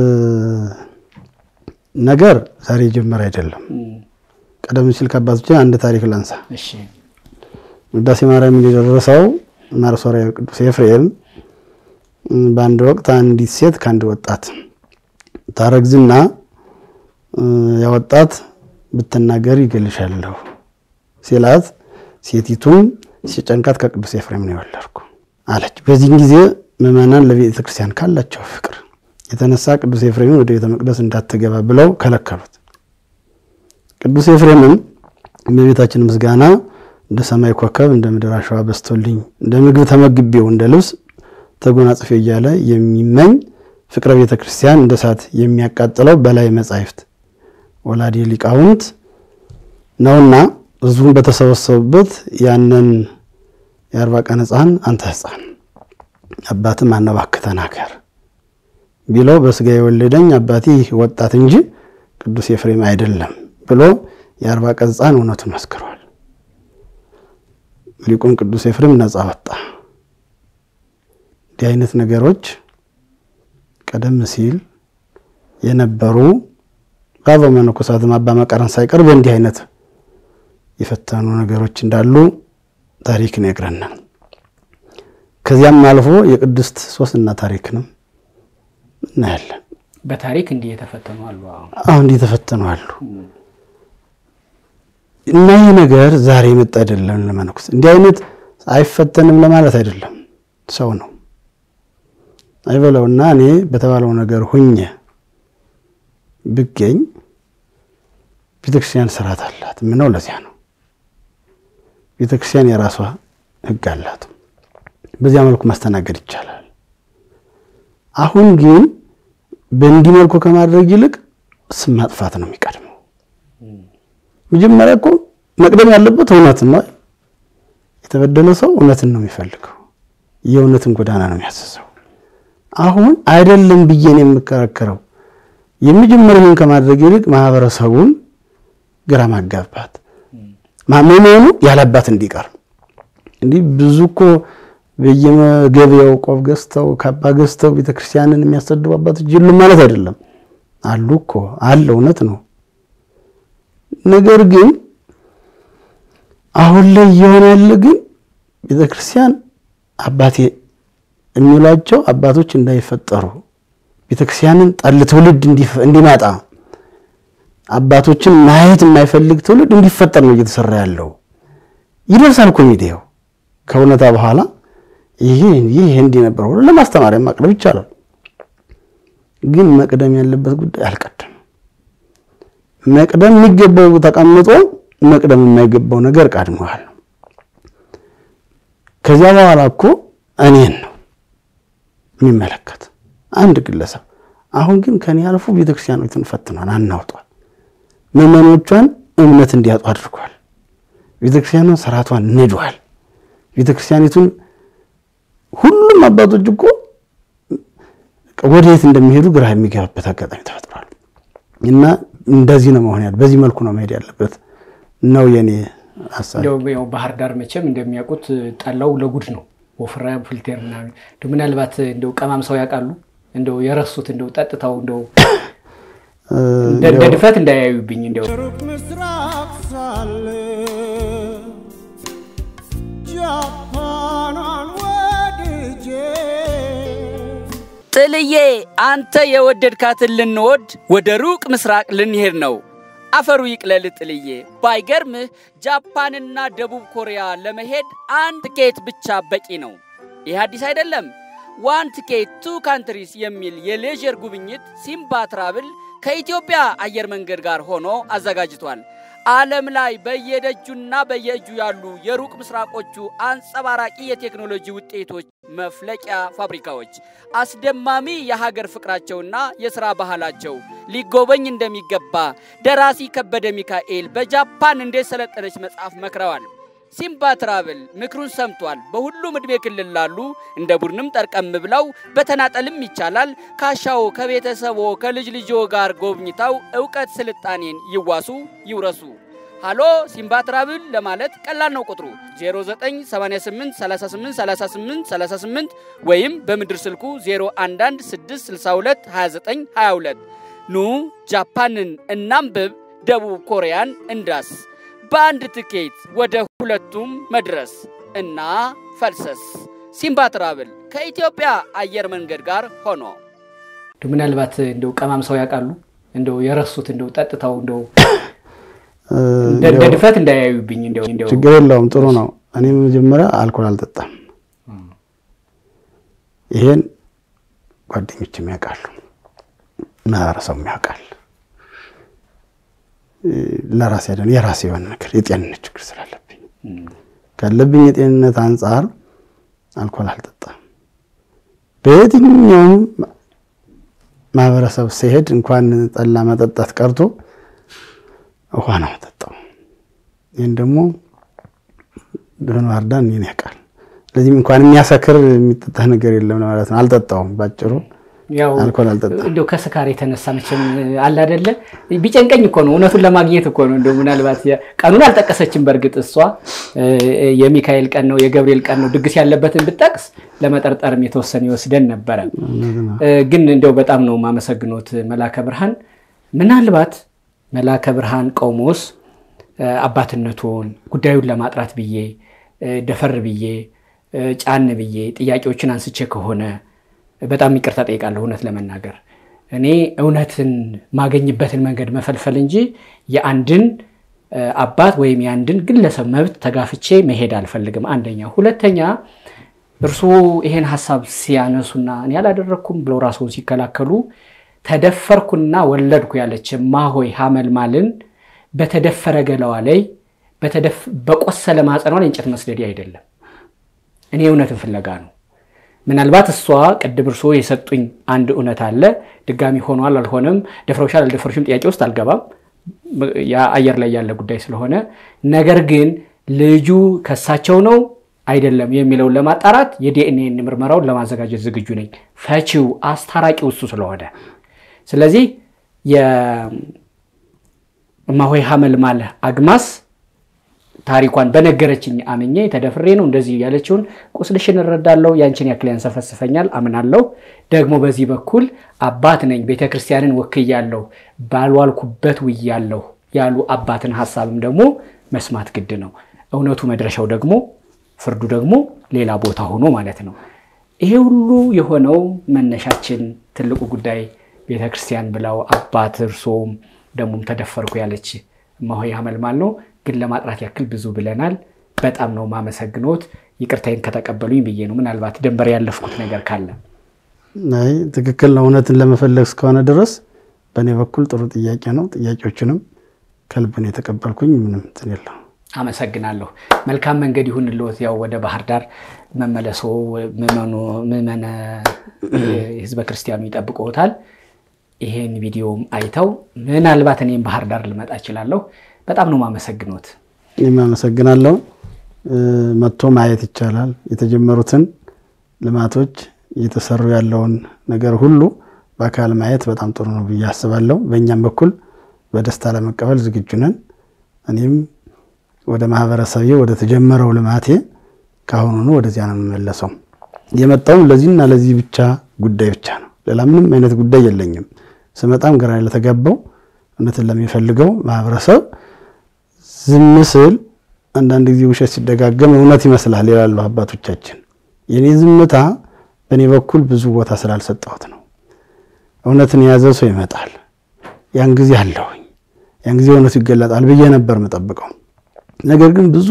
ነገር ዛሬ የጀመረ አይደለም። ቀደም ሲል ከአባቶችን አንድ ታሪክ ላንሳ። እሺ ውዳሴ ማርያም የደረሰው ማርሶሪያዊ ቅዱስ ኤፍሬም በአንድ ወቅት አንዲት ሴት ከአንድ ወጣት ታረግዝና ያ ወጣት ብትናገር ይገልሻለሁ ሲላት ሴቲቱም ሲጨንቃት ከቅዱስ ኤፍሬም ነው የወለድኩ አለች። በዚህን ጊዜ ምዕመናን ለቤተ ክርስቲያን ካላቸው ፍቅር የተነሳ ቅዱስ ኤፍሬምን ወደ ቤተ መቅደስ እንዳትገባ ብለው ከለከሉት። ቅዱስ ኤፍሬምም እመቤታችን ምስጋና እንደ ሰማይ ኮከብ እንደ ምድር አሸዋ በስቶልኝ እንደ ምግብ ተመግቤው እንደ ልብስ ተጎናጽፌ እያለ የሚመኝ ፍቅረ ቤተ ክርስቲያን እንደ እሳት የሚያቃጥለው በላይ መጻሕፍት ወላዲ ሊቃውንት ነውና ሕዝቡን በተሰበሰቡበት ያንን የአርባ ቀን ሕፃን አንተ ሕፃን አባትም አነባክህ ተናገር ቢለው በስጋ የወለደኝ አባቴ ይህ ወጣት እንጂ ቅዱስ ኤፍሬም አይደለም ብሎ የአርባ ቀን ሕፃን እውነቱን መስክሯል። ሊቁም ቅዱስ ኤፍሬም ነፃ ወጣ። እንዲህ አይነት ነገሮች ቀደም ሲል የነበሩ በአበው መነኮሳትም አባ መቃርን ሳይቀር በእንዲህ አይነት የፈተኑ ነገሮች እንዳሉ ታሪክ ይነግረናል። ከዚያም አልፎ የቅድስት ሶስና ታሪክንም እናያለን። በታሪክ እንዲህ የተፈተኑ አሉ። አዎ። አሁን እንዲህ የተፈተኑ አሉ እና ይህ ነገር ዛሬ የመጣ አይደለም። ለመነኩስ እንዲህ አይነት አይፈተንም ለማለት አይደለም። ሰው ነው አይበለውና እኔ በተባለው ነገር ሁኜ ብገኝ ቤተክርስቲያን ስርዓት አላት። ምነው ለዚያ ነው ቤተክርስቲያን የራሷ ሕግ አላት። በዚያ መልኩ ማስተናገድ ይቻላል። አሁን ግን በእንዲህ መልኩ ከማድረግ ይልቅ ስም ማጥፋት ነው የሚቀድመው። መጀመሪያ እኮ መቅደም ያለበት እውነት ነው። የተበደለ ሰው እውነትን ነው የሚፈልገው፣ የእውነትን ጎዳና ነው የሚያስሰው። አሁን አይደለም ብዬ ነው የምከራከረው። የመጀመሪያውን ከማድረግ ይልቅ ማህበረሰቡን ግራ ማጋባት ማመኑ ያለባት እንዲቀር እንዲህ ብዙ እኮ በየገበያው ቆብ ገዝተው ካባ ገዝተው ቤተክርስቲያንን የሚያሰድቡ አባቶች የሉም ማለት አይደለም። አሉ እኮ አለ፣ እውነት ነው። ነገር ግን አሁን ላይ እየሆነ ያለ ግን ቤተክርስቲያን አባቴ የሚሏቸው አባቶች እንዳይፈጠሩ ቤተክርስቲያንን ጠል ትውልድ እንዲመጣ አባቶችን ማየት የማይፈልግ ትውልድ እንዲፈጠር ነው እየተሰራ ያለው። ይደርሳል እኮ ሚዲያው ከእውነታ በኋላ ይሄ ይህ እንዲህ ነበር ብሎ ለማስተማሪያ ማቅረብ ይቻላል። ግን መቅደም ያለበት ጉዳይ አልቀደም። መቅደም የሚገባው ተቀምጦ መቅደም የማይገባው ነገር ቀድመዋል። ከዚያ በኋላ እኮ እኔን ነው የሚመለከት አንድ ግለሰብ። አሁን ግን ከኔ አልፎ ቤተክርስቲያኖችን ፈትኗል፣ አናውጧል። ምዕመኖቿን እምነት እንዲያጡ አድርጓል። ቤተክርስቲያኗን ስርዓቷን ንዷል። ቤተክርስቲያኒቱን ሁሉም አባቶች እኮ ወደ የት እንደሚሄዱ ግራ የሚገባበት አጋጣሚ ተፈጥሯል። እና እንደዚህ ነው መሆን ያለ በዚህ መልኩ ነው መሄድ ያለበት ነው የኔ ሀሳብ። እንደው ያው ባህር ዳር መቼም እንደሚያውቁት ጠላው ለጉድ ነው። ወፍራ ፍልቴር ምናምን እንደው ምናልባት እንደው ቀማም ሰው ያውቃሉ እንደው የረሱት እንደው ጠጥታው እንደው እንደ እንደ ድፍረት እንዳያዩብኝ እንደው ሩቅ ምስራቅ ሳለ ጃፓኗን ወድጄ ጥልዬ አንተ የወደድካትን ልንወድ ወደ ሩቅ ምስራቅ ልንሄድ ነው። አፈሩ ይቅለል ጥልዬ። ባይገርምህ ጃፓንና ደቡብ ኮሪያ ለመሄድ አንድ ትኬት ብቻ በቂ ነው። ይህ አዲስ አይደለም። ዋን ትኬት ቱ ካንትሪስ የሚል የሌዥር ጉብኝት ሲምባ ትራብል ከኢትዮጵያ አየር መንገድ ጋር ሆኖ አዘጋጅቷል። ዓለም ላይ በየደጁና በየእጁ ያሉ የሩቅ ምስራቆቹ አንጸባራቂ የቴክኖሎጂ ውጤቶች መፍለቂያ ፋብሪካዎች አስደማሚ የሀገር ፍቅራቸውና የሥራ ባህላቸው ሊጎበኝ እንደሚገባ ደራሲ ከበደ ሚካኤል በጃፓን እንዴት ሰለጠነች መጽሐፍ መክረዋል። ሲምባ ትራቭል ምክሩን ሰምቷል። በሁሉም ዕድሜ ክልል ላሉ እንደ ቡድንም ጠርቀም ብለው በተናጠልም ይቻላል። ካሻው ከቤተሰቦ ከልጅ ልጆ ጋር ጎብኝተው እውቀት ስልጣኔን ይዋሱ ይውረሱ። ሃሎ ሲምባ ትራቭል ለማለት ቀላል ነው። ቁጥሩ 0988383838 ወይም በምድር ስልኩ 0116622922 ኑ ጃፓንን እናንብብ፣ ደቡብ ኮሪያን እንዳስ በአንድ ትኬት ወደ ሁለቱም መድረስ እና ፈልሰስ። ሲምባ ትራቭል ከኢትዮጵያ አየር መንገድ ጋር ሆኖ እንደው ምናልባት እንደው ቀማም ሰው ያውቃሉ እንደው የረሱት እንደው ጠጥታው እንደው እንደ እንደ ድፍረት እንዳያዩብኝ እንደው እንደው ችግር የለውም ጥሩ ነው። እኔ መጀመሪያ አልኮል አልጠጣም። ይሄን ጓደኞችም ያውቃሉ፣ ማህበረሰቡም ያውቃል። ለራሴ አይደለም የራሴ የሆነ ነገር የጤንነት ችግር ስላለብኝ ካለብኝ የጤንነት አንጻር አልኮል አልጠጣም። በየትኛውም ማህበረሰብ ሲሄድ እንኳን ጠላ መጠጣት ቀርቶ ውሃ ነው የምጠጣው። ይህን ደግሞ ብህን ዋርዳን እኔን ያውቃል። ስለዚህም እንኳን የሚያሰክር የሚጠጣ ነገር የለም ማለት ነው። አልጠጣውም ባጭሩ ያው አልኮል አልጠጣም። እንደው ከስካር የተነሳ መቼም አለ አይደለ ቢጨንቀኝ እኮ ነው እውነቱን ለማግኘት እኮ ነው። እንደው ምናልባት የ- ቀኑን አልጠቀሰችም። በእርግጥ እሷ እ፣ የሚካኤል ቀን ነው የገብርኤል ቀን ነው ድግስ ያለበትን ብጠቅስ ለመጠርጠርም የተወሰነ ይወስደን ነበረ። እ፣ ግን እንደው በጣም ነው የማመሰግኖት መላከ ብርሃን። ምናልባት መላከ ብርሃን ቆሞስ እ፣ አባትነቱን ጉዳዩን ለማጥራት ብዬ እ፣ ደፈር ብዬ እ፣ ጫን ብዬ ጥያቄዎችን አንስቼ ከሆነ በጣም ይቅርታ ጠይቃለሁ። እውነት ለመናገር እኔ እውነትን ማገኝበትን መንገድ መፈልፈል እንጂ የአንድን እ፣ አባት ወይም የአንድን ግለሰብ መብት ተጋፍቼ መሄድ አልፈልግም። አንደኛ። ሁለተኛ እርስዎ ይሄን ሀሳብ ሲያነሱና እኔ አላደረግኩም ብለው ራስዎን ሲከላከሉ ተደፈርኩና ወለድኩ ያለች ማሆይ ሀመልማልን በተደፈረ ገላዋ ላይ በተደፍ- በቆሰለ ማጸኗ ላይ እንጨት መስደዴ አይደለም። እኔ እውነትን ፍለጋ ነው። ምናልባት እሷ ቅድም እርስዎ የሰጡኝ አንድ እውነት አለ። ድጋሚ ሆኗል አልሆነም፣ ደፍረውሻል አልደፈሩሽም ጥያቄ ውስጥ አልገባም። ያ አየር ላይ ያለ ጉዳይ ስለሆነ፣ ነገር ግን ልጁ ከሳቸው ነው አይደለም የሚለውን ለማጣራት የዲኤንኤ ምርመራውን ለማዘጋጀት ዝግጁ ነኝ። ፈቺው አስታራቂው እሱ ስለሆነ ስለዚህ የእማሆይ ሀመልማል አግማስ ታሪኳን በነገረችኝ አምኜ ተደፍሬ ነው እንደዚህ ያለችውን ቁስልሽን እረዳለሁ። ያንቺን ያክል ያንሰፈስፈኛል አምናለሁ። ደግሞ በዚህ በኩል አባት ነኝ ቤተ ክርስቲያንን ወክያለሁ ባልዋልኩበት ውያለሁ ያሉ አባትን ሀሳብም ደግሞ መስማት ግድ ነው። እውነቱ መድረሻው ደግሞ ፍርዱ ደግሞ ሌላ ቦታ ሆኖ ማለት ነው። ይሄ ሁሉ የሆነው መነሻችን ትልቁ ጉዳይ ቤተ ክርስቲያን ብለው አባት እርሶም ደግሞም ተደፈርኩ ያለች እማሆይ ሀመልማል ነው። ግን ለማጥራት ያክል ብዙ ብለናል። በጣም ነው ማመሰግኖት። ይቅርታዬን ከተቀበሉኝ ብዬ ነው። ምናልባት ድንበር ያለፍኩት ነገር ካለ አይ ትክክል ነው። እውነትን ለመፈለግ እስከሆነ ድረስ በእኔ በኩል ጥሩ ጥያቄ ነው። ጥያቄዎችንም ከልብ ነው የተቀበልኩኝ። ምንም እንትን የለው። አመሰግናለሁ። መልካም መንገድ ይሁንልዎት። ያው ወደ ባህር ዳር መመለሶ ምዕመኑ ምዕመነ ህዝበ ክርስቲያኑ ይጠብቅዎታል። ይሄን ቪዲዮም አይተው ምናልባት እኔም ባህር ዳር ልመጣ እችላለሁ። በጣም ነው ማመሰግኖት። እኔም አመሰግናለሁ። መጥቶ ማየት ይቻላል። የተጀመሩትን ልማቶች እየተሰሩ ያለውን ነገር ሁሉ በአካል ማየት በጣም ጥሩ ነው ብዬ አስባለሁ። በእኛም በኩል በደስታ ለመቀበል ዝግጁ ነን። እኔም ወደ ማህበረሰቤ ወደ ተጀመረው ልማቴ ካሁኑኑ ወደዚያ ነው የምመለሰው። የመጣውም ለዚህና ለዚህ ብቻ ጉዳይ ብቻ ነው። ሌላ ምንም አይነት ጉዳይ የለኝም። ስመጣም ግራ ለተጋባው እውነትን ለሚፈልገው ማህበረሰብ ዝም ስል አንዳንድ ጊዜ ውሸት ሲደጋገም እውነት ይመስላል ይላሉ አባቶቻችን። የኔ ዝምታ በእኔ በኩል ብዙ ቦታ ስላልሰጠሁት ነው። እውነትን የያዘ ሰው ይመጣል። ያን ጊዜ አለሁኝ፣ ያን ጊዜ እውነቱ ይገለጣል ብዬ ነበር የምጠብቀው። ነገር ግን ብዙ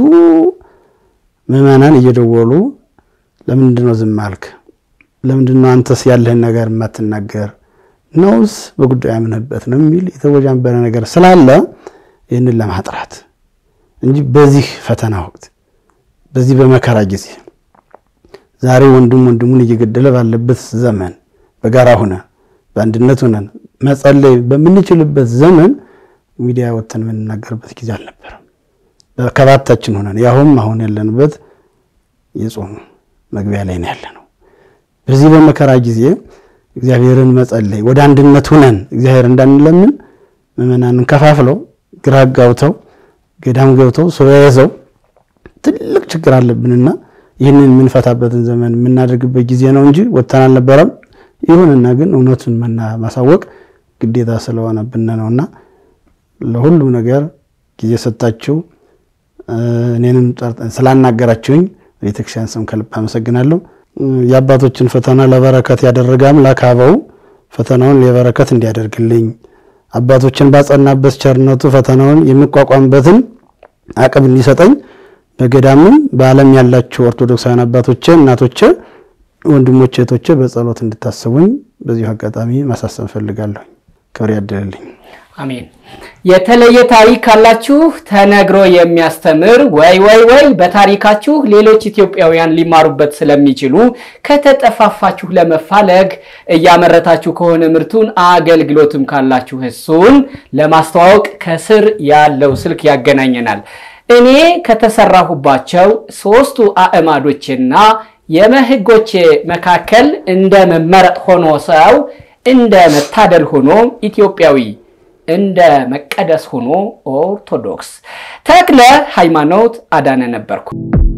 ምዕመናን እየደወሉ ለምንድን ነው ዝም አልክ? ለምንድን ነው አንተስ ያለህን ነገር የማትናገር ነውስ በጉዳዩ ያምንበት ነው የሚል የተወጃንበረ ነገር ስላለ ይህንን ለማጥራት እንጂ በዚህ ፈተና ወቅት በዚህ በመከራ ጊዜ ዛሬ ወንድም ወንድሙን እየገደለ ባለበት ዘመን በጋራ ሆነን በአንድነት ሆነን መጸለይ በምንችልበት ዘመን ሚዲያ ወጥተን የምንናገርበት ጊዜ አልነበረም። በከባታችን ሆነን ያሁም አሁን ያለንበት የጾም መግቢያ ላይ ነው ያለነው። በዚህ በመከራ ጊዜ እግዚአብሔርን መጸለይ ወደ አንድነት ሁነን እግዚአብሔር እንዳንለምን ምዕመናንን ከፋፍለው ግራ ጋብተው ገዳም ገብተው ሱባኤ ይዘው ትልቅ ችግር አለብንና ይህንን የምንፈታበትን ዘመን የምናደርግበት ጊዜ ነው እንጂ ወጥተን አልነበረም። ይሁንና ግን እውነቱን መና ማሳወቅ ግዴታ ስለሆነብን ነውና ለሁሉም ነገር ጊዜ ሰጣችሁ እኔንም ስላናገራችሁኝ ቤተክርስቲያን ስም ከልብ አመሰግናለሁ። የአባቶችን ፈተና ለበረከት ያደረገ አምላክ አበው ፈተናውን ለበረከት እንዲያደርግልኝ አባቶችን ባጸናበት ቸርነቱ ፈተናውን የሚቋቋምበትን አቅም እንዲሰጠኝ በገዳምም በዓለም ያላችሁ ኦርቶዶክሳውያን አባቶቼ፣ እናቶቼ፣ ወንድሞቼ፣ እህቶቼ በጸሎት እንድታስቡኝ በዚሁ አጋጣሚ ማሳሰብ እፈልጋለሁ። ክብር ያድልልኝ። አሜን። የተለየ ታሪክ ካላችሁ ተነግሮ የሚያስተምር ወይ ወይ ወይ በታሪካችሁ ሌሎች ኢትዮጵያውያን ሊማሩበት ስለሚችሉ ከተጠፋፋችሁ ለመፋለግ እያመረታችሁ ከሆነ ምርቱን አገልግሎትም ካላችሁ እሱን ለማስተዋወቅ ከስር ያለው ስልክ ያገናኘናል። እኔ ከተሰራሁባቸው ሶስቱ አእማዶችና የመህጎቼ መካከል እንደ መመረጥ ሆኖ ሰው እንደ መታደል ሆኖ ኢትዮጵያዊ እንደ መቀደስ ሆኖ ኦርቶዶክስ ተክለ ሃይማኖት አዳነ ነበርኩ።